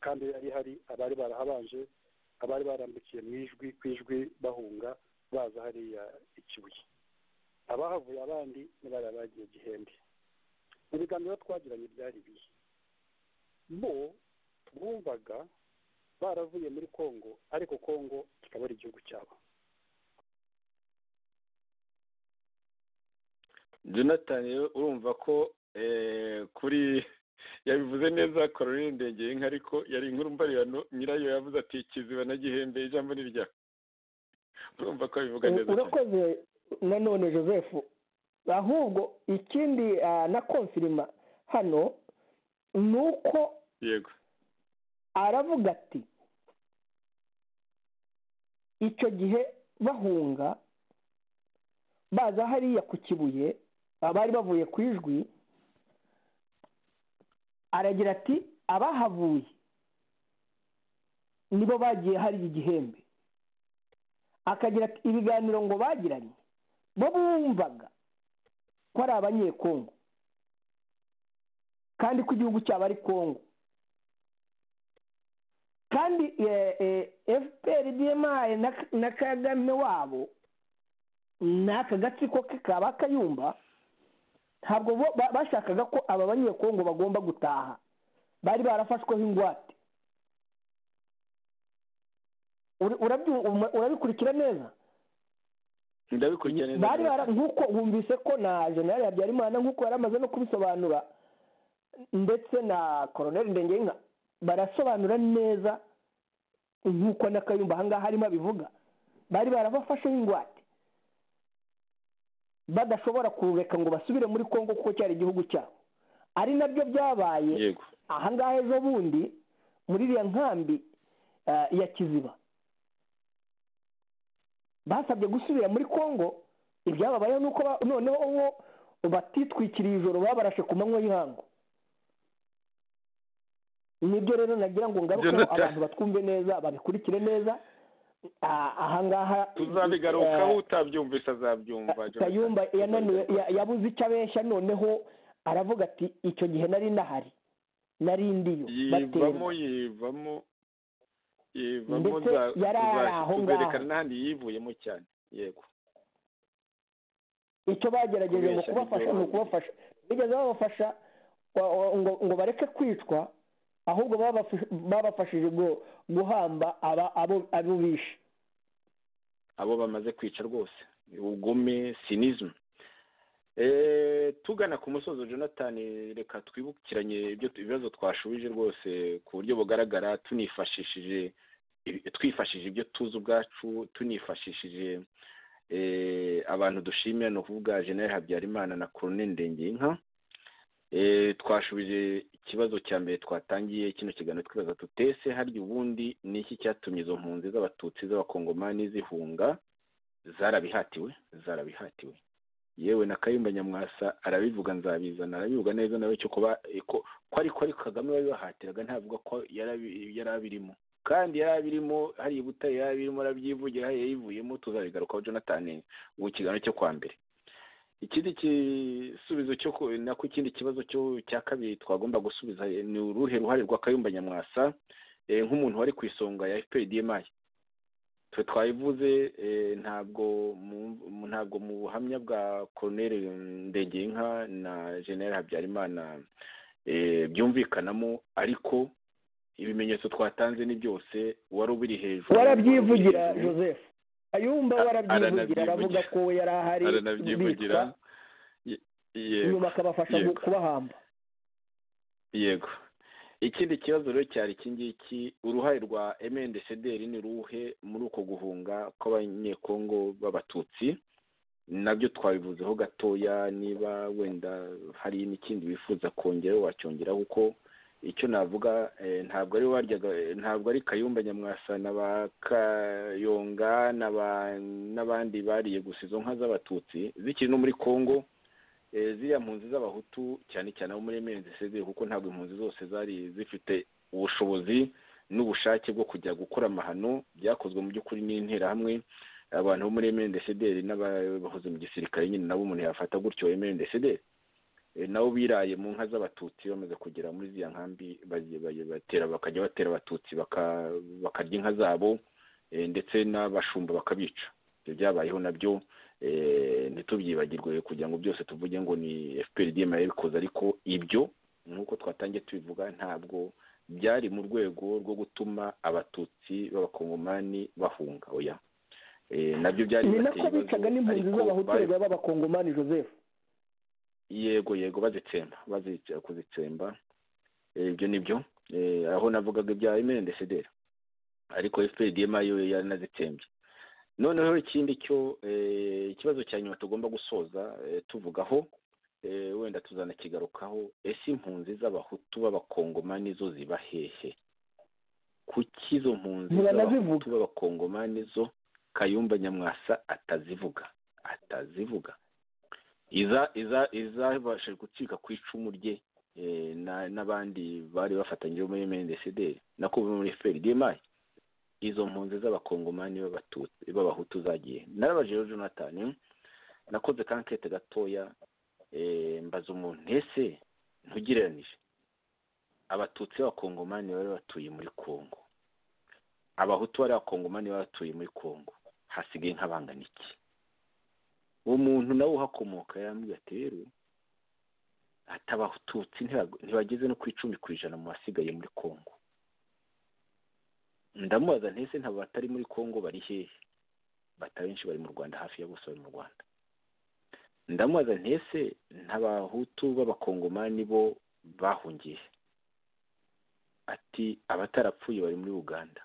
kandi yari hari abari barahabanje abari barambukiye mu ijwi ku ijwi bahunga baza hariya ikibuye abahavuye abandi ni bariya bagiye gihembe mu biganiro twagiranye byari ibihe bo twumvaga baravuye muri kongo ariko kongo kikaba ari igihugu cyabo jonathan rero urumva ko eh, kuri yabivuze neza Caroline ndengeye inka ariko yari inkuru mbarirano nyirayo yavuze ati kiziba na gihembe ijambo ni ryawe urumva ko abivuga neza cyane urakoze nanone joseph ahubwo ikindi ah, na konfirima hano ni uko yego aravuga ati icyo gihe bahunga baza hariya ku kibuye abari bavuye ku ijwi aragira ati abahavuye nibo bagiye hari igihembe akagira ati ibiganiro ngo bagiranye bo bumvaga ko ari abanyekongo kandi ko igihugu cyabo ari kongo kandi fpr dma na kagame wabo ni aka gatsiko ke kaba kayumba ntabwo bashakaga ko aba banyekongo bagomba gutaha bari barafashweho ingwate urabikurikira neza ndabikurikira neza bari bara nk'uko wumvise ko na generale habyarimana nk'uko yari amaze no kubisobanura ndetse na koroneli ndengenga barasobanura neza nk'uko n'akayumba ahangaha harimo abivuga bari barabafasheho ingwate badashobora kureka ngo basubire muri congo kuko cyari igihugu cyabo ari nabyo byabaye ahangaha ejo bundi muri iriya nkambi ya kiziba basabye gusubira muri congo ibyababayeho ni uko noneho bo batitwikiriye ijoro babarashe ku manywa y'ihangu nibyo rero nagira ngo ngaruke abantu batwumve neza babikurikire neza ahangaha tuzabigarukaho utabyumvise azabyumva kayumba yabuze icyo abeshya noneho aravuga ati icyo gihe nari nahari nari ndiyo yivamo yivamo yivamo tuzerekana n'ahandi yivuyemo cyane yego icyo bagerageje ngo kubafasha ni ukubafasha bigeze babafasha ngo bareke kwicwa ahubwo babafashije guhamba abo bishe abo bamaze kwica rwose ubugome sinizmu tugana ku musozo jonathan reka twibukiranye ibibazo twashubije rwose ku buryo bugaragara tunifashishije twifashishije ibyo tuzi ubwacu tunifashishije abantu dushimira ni ukuvuga jenera habyarimana na korone ndengeyinka twashubije ikibazo cya mbere twatangiye kino kiganiro twibaza tutese harya ubundi ni iki cyatumye izo mpunzi z'abatutsi z'abakongomani zihunga zarabihatiwe zarabihatiwe yewe na kayumba nyamwasa arabivuga nzabizana arabivuga neza nawe cyo kuba ko ariko ari kagame wabibahatiraga ntavuga ko yari abirimo kandi yari abirimo hari ibutare yari abirimo arabyivugira hari yayivuyemo tuzabigarukaho jonathan ubu kiganiro cyo kwa mbere ikindi gisubizo cyo nako ikindi kibazo cya kabiri twagomba gusubiza ni uruhe ruhare rwa kayumba nyamwasa nk'umuntu wari ku isonga ya fpdma twe twayivuze ntabwo ntabwo mu buhamya bwa koroneri ndengeyinka na jenera habyarimana byumvikanamo ariko ibimenyetso twatanze ni byose wari ubiri hejuru warabyivugira joseph kayumba warabyivugira aravuga ko yari ahari aranabyivugira nyuma akabafasha kubahamba yego ikindi kibazo rero cyari iki ngiki uruhare rwa emendecederi ni ruhe muri uko guhunga kw'abanyekongo b'abatutsi nabyo twabivuzeho gatoya niba wenda hari n'ikindi wifuza kongera wacyongeraho kuko icyo navuga ntabwo ari waryaga ntabwo ari kayumba nyamwasa na ba kayonga n'abandi bariye gusa izo nka z'abatutsi zikiri no muri congo ziriya mpunzi z'abahutu cyane cyane abo muri emeli zisigaye kuko ntabwo impunzi zose zari zifite ubushobozi n'ubushake bwo kujya gukora amahano byakozwe mu by'ukuri n'interahamwe abantu bo muri emeli desederi n'abahoze mu gisirikare nyine nabo umuntu yafata gutyo emeli desederi nabo biraye mu nka z'abatutsi bamaze kugera muri ziriya nkambi batera bakajya batera abatutsi bakarya inka zabo ndetse n'abashumba bakabica ibyo byabayeho nabyo ntitubyibagirwe kugira ngo byose tuvuge ngo ni fpr dma yabikoze ariko ibyo nk'uko twatangiye tubivuga ntabwo byari mu rwego rwo gutuma abatutsi b'abakongomani bahunga oya nabyo byari ni nako bicaga n'impunzi z'abahutu b'abakongomani joseph yego yego bazitsemba kuzitsemba ibyo ni byo aho navugaga ibya emendesedera ariko fpr dma yo yaranazitsembye noneho ikindi cyo ikibazo cya nyuma tugomba gusoza tuvugaho wenda tuzanakigarukaho ese impunzi z'abahutu b'abakongomani zo ziba hehe kuki izo mpunzi z'abahutu b'abakongomani zo kayumba nyamwasa atazivuga atazivuga izabashije gucika ku icumu rye n'abandi bari bafatanyije muri mendesideri nako muri feridemayi izo mpunzi z'abakongomani b'abahutu zagiye narabaje rero jonathan nakoze kankete gatoya mbaza umuntu ese ntugereranije abatutsi b'abakongomani bari batuye muri congo abahutu bari abakongomani bari batuye muri congo hasigaye nk'abangana iki uwo muntu nawe uhakomoka yarambwira ati rero ati abatutsi ntibageze no ku icumi ku ijana mu basigaye muri congo ndamubaza ntese ntabwo batari muri congo bari hehe batabenshi bari mu rwanda hafi ya bose bari mu rwanda ndamubaza ntese ntabahutu b'abakongomani bo bahungiye ati abatarapfuye bari muri uganda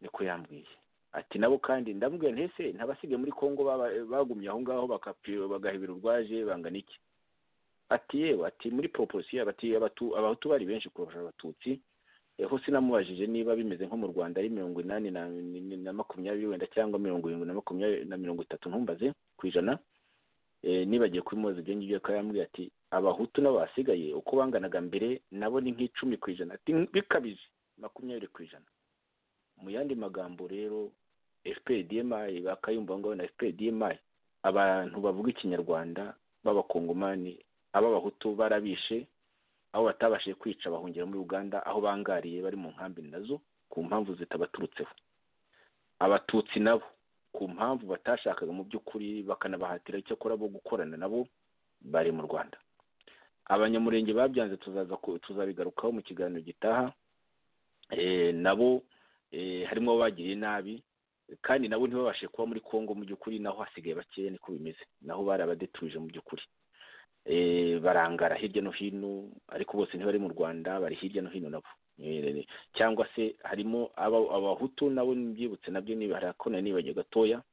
niko yambwiye ati nabo kandi ndambwira ntese ntabasigaye muri congo bagumye aho ngaho bagahebera urwaje bangana iki ati yewe ati muri proporosiyo abahutu bari benshi kurusha abatutsi ho sinamubajije niba bimeze nko mu rwanda ari mirongo inani na makumyabiri wenda cyangwa mirongo irindwi na makumyabiri na mirongo itatu ntumbaze ku ijana nibagiye kubimubaza ibyo ngibyo akaba yambwiye ati abahutu nabo basigaye uko banganaga mbere nabo ni nk'icumi ku ijana bikabije makumyabiri ku ijana mu yandi magambo rero fpdmi bakayumva ngo na fpdmi abantu bavuga ikinyarwanda b'abakongomani ab'abahutu barabishe aho batabashije kwica bahungira muri uganda aho bangariye bari mu nkambi nazo ku mpamvu zitabaturutseho abatutsi nabo ku mpamvu batashakaga mu by'ukuri bakanabahatira icyakora bo gukorana nabo bari mu rwanda abanyamurenge babyanze tuzabigarukaho mu kiganiro gitaha nabo harimo abagiriye nabi kandi nabo ntibabashe kuba muri congo mu by'ukuri naho hasigaye bakeya niko bimeze naho bari abadeturije mu by'ukuri barangara hirya no hino ariko bose ntibari mu rwanda bari hirya no hino nabo cyangwa se harimo abahutu nabo mbyibutse nabyo harakona nibajya gatoya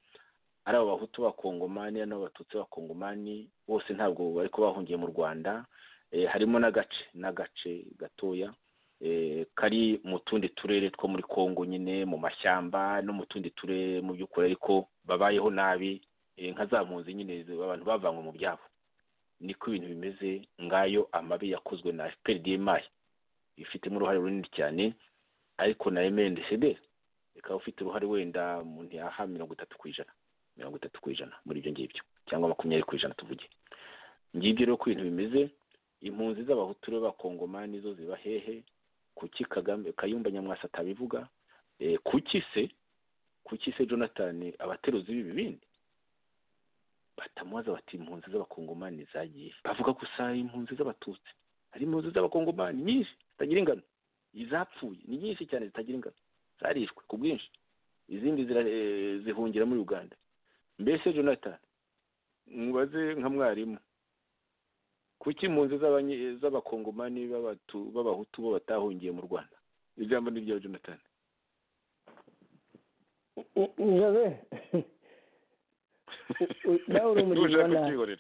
ari abahutu bakongomani n'abatutsi bakongomani bose ntabwo bari bahungiye mu rwanda harimo n'agace n'agace gatoya kari mu tundi turere two muri congo nyine mu mashyamba no mu tundi turere mu by'ukuri ariko babayeho nabi nka za mpunzi nyine abantu bavanywe mu byabo niko ibintu bimeze ngayo amabi yakozwe na fprdmi ifitemo uruhare runini cyane ariko na mndcd ikaba ufite uruhare wenda mu ntiyaha mirongo itatu ku ijana mirongo itatu ku ijana muri ibyo ngibyo cyangwa makumyabiri ku ijana tuvuge ngibyo rero ko ibintu bimeze impunzi z'abahutu rero bakongomani zo ziba hehe kuki kagame kayumba nyamwasa atabivuga kuki se kuki se jonathan abateruzi b'ibi bindi batamubaza bati impunzi z'abakongomani zagiye bavuga gusa impunzi z'abatutsi hari impunzi z'abakongomani nyinshi zitagira ingano izapfuye ni nyinshi cyane zitagira ingano zarishwe ku bwinshi izindi zihungira muri uganda mbese jonathan mubaze nka mwarimu kuki impunzi z'abakongomani b'abahutu bo batahungiye mu rwanda ijambo ni rya jonathan nawe uri umunyarwanda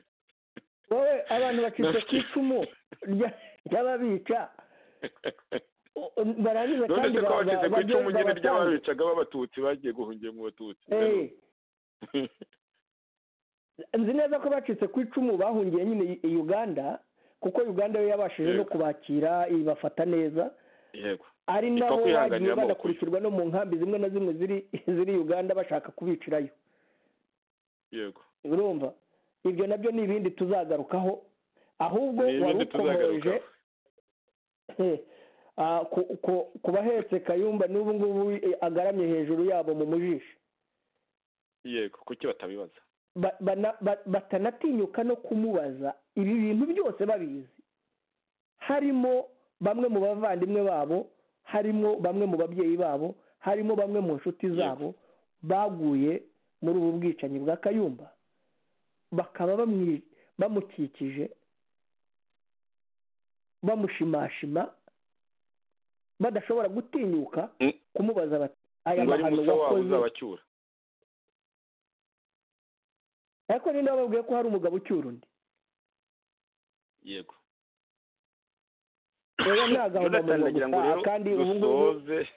wowe abantu bacitse ku icumu ry'ababica barangiza kandi bacitse ku icumu nyine ry'ababicaga b'abatutsi bagiye guhungiye mu batutsi nzi neza ko bacitse ku icumu bahungiye nyine uganda kuko uganda yo yabashije no kubakira ibafata neza ari naho bagiye banakurikirwa no mu nkambi zimwe na zimwe ziri uganda bashaka kubicirayo yego urumva ibyo nabyo ni ibindi tuzagarukaho ahubwo wari ukomeje ku bahetse kayumba n'ubu ngubu agaramye hejuru yabo mu mujisho yego kuki batabibaza batanatinyuka no kumubaza ibi bintu byose babizi harimo bamwe mu bavandimwe babo harimo bamwe mu babyeyi babo harimo bamwe mu nshuti zabo baguye muri ubu bwicanyi bwa kayumba bakaba bamukikije bamushimashima badashobora gutinyuka kumubaza bati aya mahano wakoze ariko ninde wababwiye ko hari umugabo ucyura undi yego rero nta gahunda Jonathan, mu ndagira ngo rero kandi ubu ngubu dusoze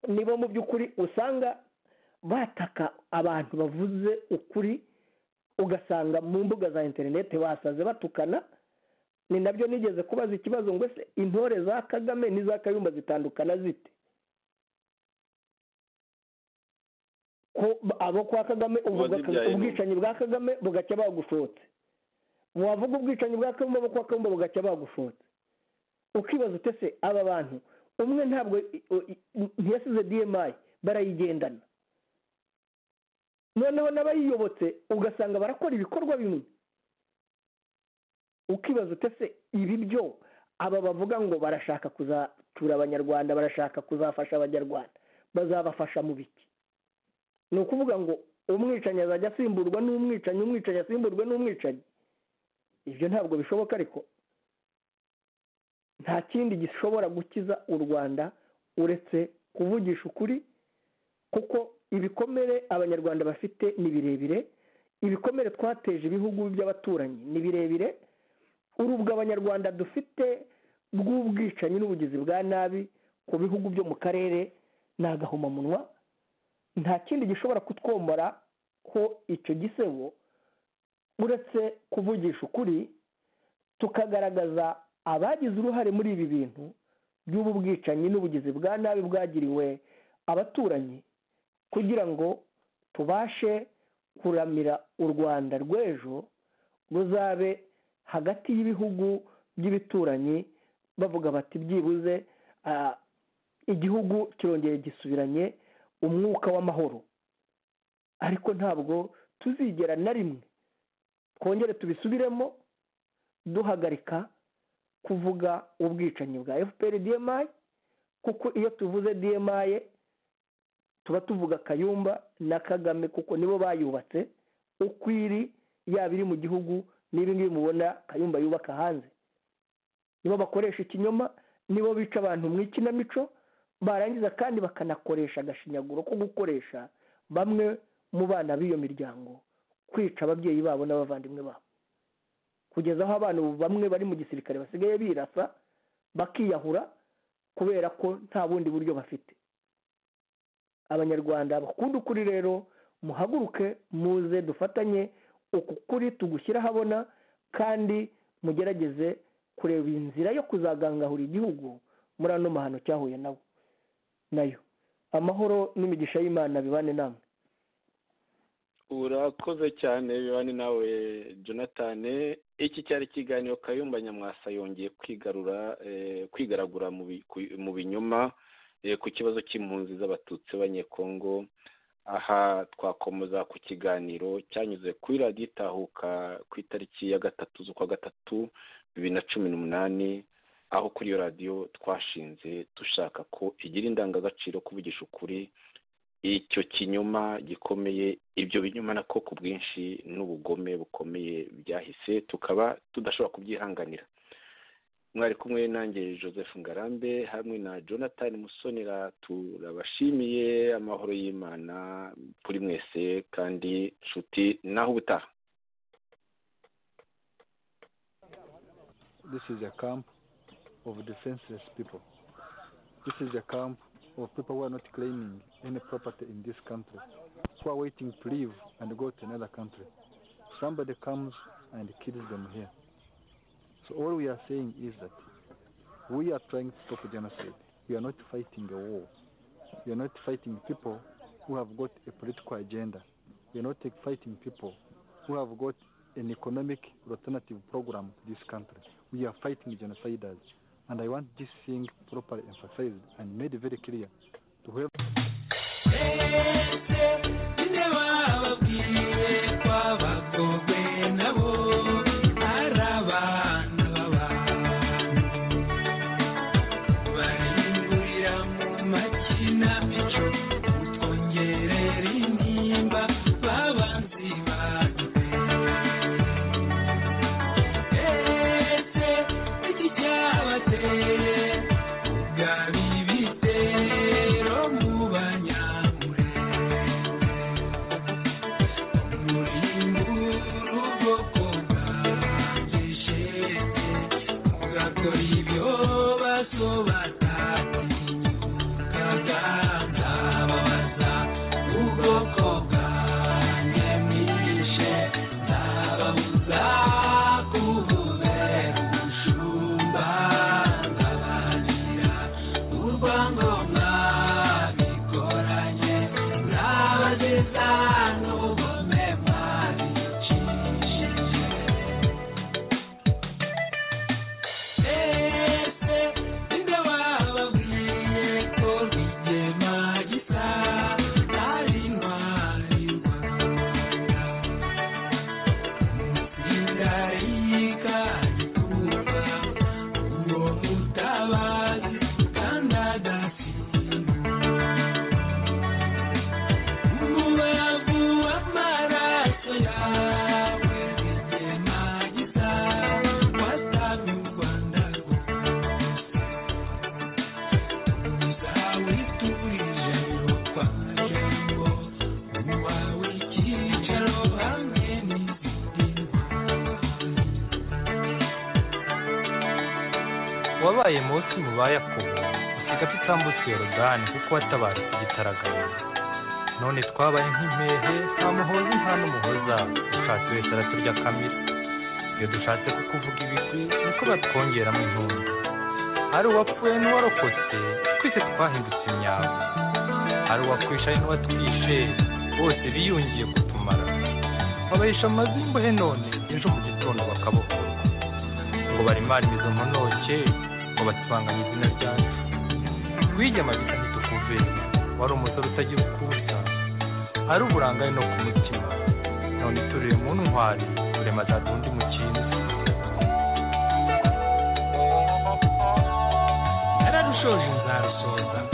nibo mu by'ukuri usanga bataka abantu bavuze ukuri ugasanga mu mbuga za interineti basaze batukana ni nabyo nigeze kubaza ikibazo ngo ese intore za kagame n'iza kayumba zitandukana zite ko abo kwa kagame uvuga Uwazibyaye ni ubwicanyi bwa kagame bugacya bagushotse wavuga ubwicanyi bwa kayumba abo kwa kayumba bugacya bagushotse ukibaza utese aba bantu umwe ntabwo i- o- i- ntiyasize dmi barayigendana noneho n'abayiyobotse ugasanga barakora ibikorwa bimwe ukibaza utese ibi byo aba bavuga ngo barashaka kuzatura abanyarwanda barashaka kuzafasha abanyarwanda bazabafasha mu biki ni ukuvuga ngo umwicanyi azajya asimburwa n'umwicanyi umwicanyi asimburwe n'umwicanyi ibyo ntabwo bishoboka ariko nta kindi gishobora gukiza u rwanda uretse kuvugisha ukuri kuko ibikomere abanyarwanda bafite ni birebire ibikomere twateje ibihugu by'abaturanyi ni birebire urubwo abanyarwanda dufite rw'ubwicanyi n'ubugizi bwa nabi ku bihugu byo mu karere ni agahomamunwa nta kindi gishobora kutwomora ko icyo gisebo uretse kuvugisha ukuri tukagaragaza abagize uruhare muri ibi bintu by'ubu bwicanyi n'ubugizi bwa nabi bwagiriwe abaturanyi kugira ngo tubashe kuramira u rwanda rw'ejo ruzabe hagati y'ibihugu by'ibituranyi bavuga bati byibuze ah, igihugu kirongeye gisubiranye umwuka w'amahoro ariko ntabwo tuzigera na rimwe twongere tubisubiremo duhagarika kuvuga ubwicanyi bwa fpr dmi kuko iyo tuvuze dmi tuba tuvuga kayumba na kagame kuko nibo bayubatse uko iri yaba iri mu gihugu n'ibi ngibi mubona kayumba yubaka hanze nibo bakoresha ikinyoma nibo bica abantu mu ikinamico barangiza kandi bakanakoresha agashinyaguro ko gukoresha bamwe mu bana b'iyo miryango kwica ababyeyi babo n'abavandimwe babo kugeza aho abana ubu bamwe bari mu gisirikare basigaye birasa bakiyahura kubera ko nta bundi buryo bafite abanyarwanda bakunda ukuri rero muhaguruke muze dufatanye uku kuri tugushyire ahabona kandi mugerageze kureba inzira yo kuzagangahura igihugu muri ano mahano cyahuye nabo nayo amahoro n'imigisha y'imana bibane namwe urakoze cyane bibane nawe jonathan iki cyari ikiganiro kayumba nyamwasa yongeye kwigarura eh, kwigaragura mu bi- ku- mu binyoma eh, ku kibazo cy'impunzi z'abatutsi b'abanyekongo aha twakomeza ku kiganiro cyanyuze kuri radiyo itahuka ku itariki ya gatatu z'ukwa gatatu bibiri na cumi n'umunani aho kuri iyo radiyo twashinze dushaka ko igira indangagaciro kuvugisha ukuri icyo kinyoma gikomeye ibyo binyoma nako ku bwinshi n'ubugome bukomeye byahise tukaba tudashobora kubyihanganira mwari kumwe nanjye joseph ngarambe hamwe na jonathan musonera turabashimiye amahoro y'imana kuri mwese kandi nshuti naho ubutaha This is a camp of defenseless people. This is a camp of people who are not claiming any property in this country, who are waiting to leave and go to another country. Somebody comes and kills them here. So all we are saying is that we are trying to stop genocide. We are not fighting a war. We are not fighting people who have got a political agenda. We are not fighting people who have got an economic alternative program to this country. We are fighting genociders. And I want this thing properly emphasized and made very clear to whoever. Thank you. dore ibyo basobata kaganda babaza ubwoko bwanjye mwishe ndababuza kubuze umushumba ndabagira urwango mwabikoranye ndabageza n'ubugome mwabicishije Ese ibyo bababwiye ko bigema gisa ari intwari indarika gituba uwo mutabazi kandi umubavu w'amaraso yawe bigema gisa wasaga u rwanda zawiturije kwa marembo wawe icyicaro hamwe wabaye munsi mu ba yakobo usiga tutambutse yorodani kuko watabaye ku gitaraganya none twabaye nk'impehe nta muhozi nta n'umuhoza ushatse wese araturya kamira iyo dushatse kukuvuga ibigwi niko batwongeramo intumbi hari uwapfuye n'uwarokotse twese twahindutse imyabo hari uwakwishaye n'uwatwishe bose biyungiye kutumara babahisha amazu y'imbohe none ejo mu gitondo bakabokora ngo barimara imizo ntonoke ngo bacuranganye izina ryacu twigema bisa ntitukuve wari umusore utagira ukuza ari uburangare no ku mutima none turire mu ntwari turema zadundi mu kintu nararushoje nzarusoza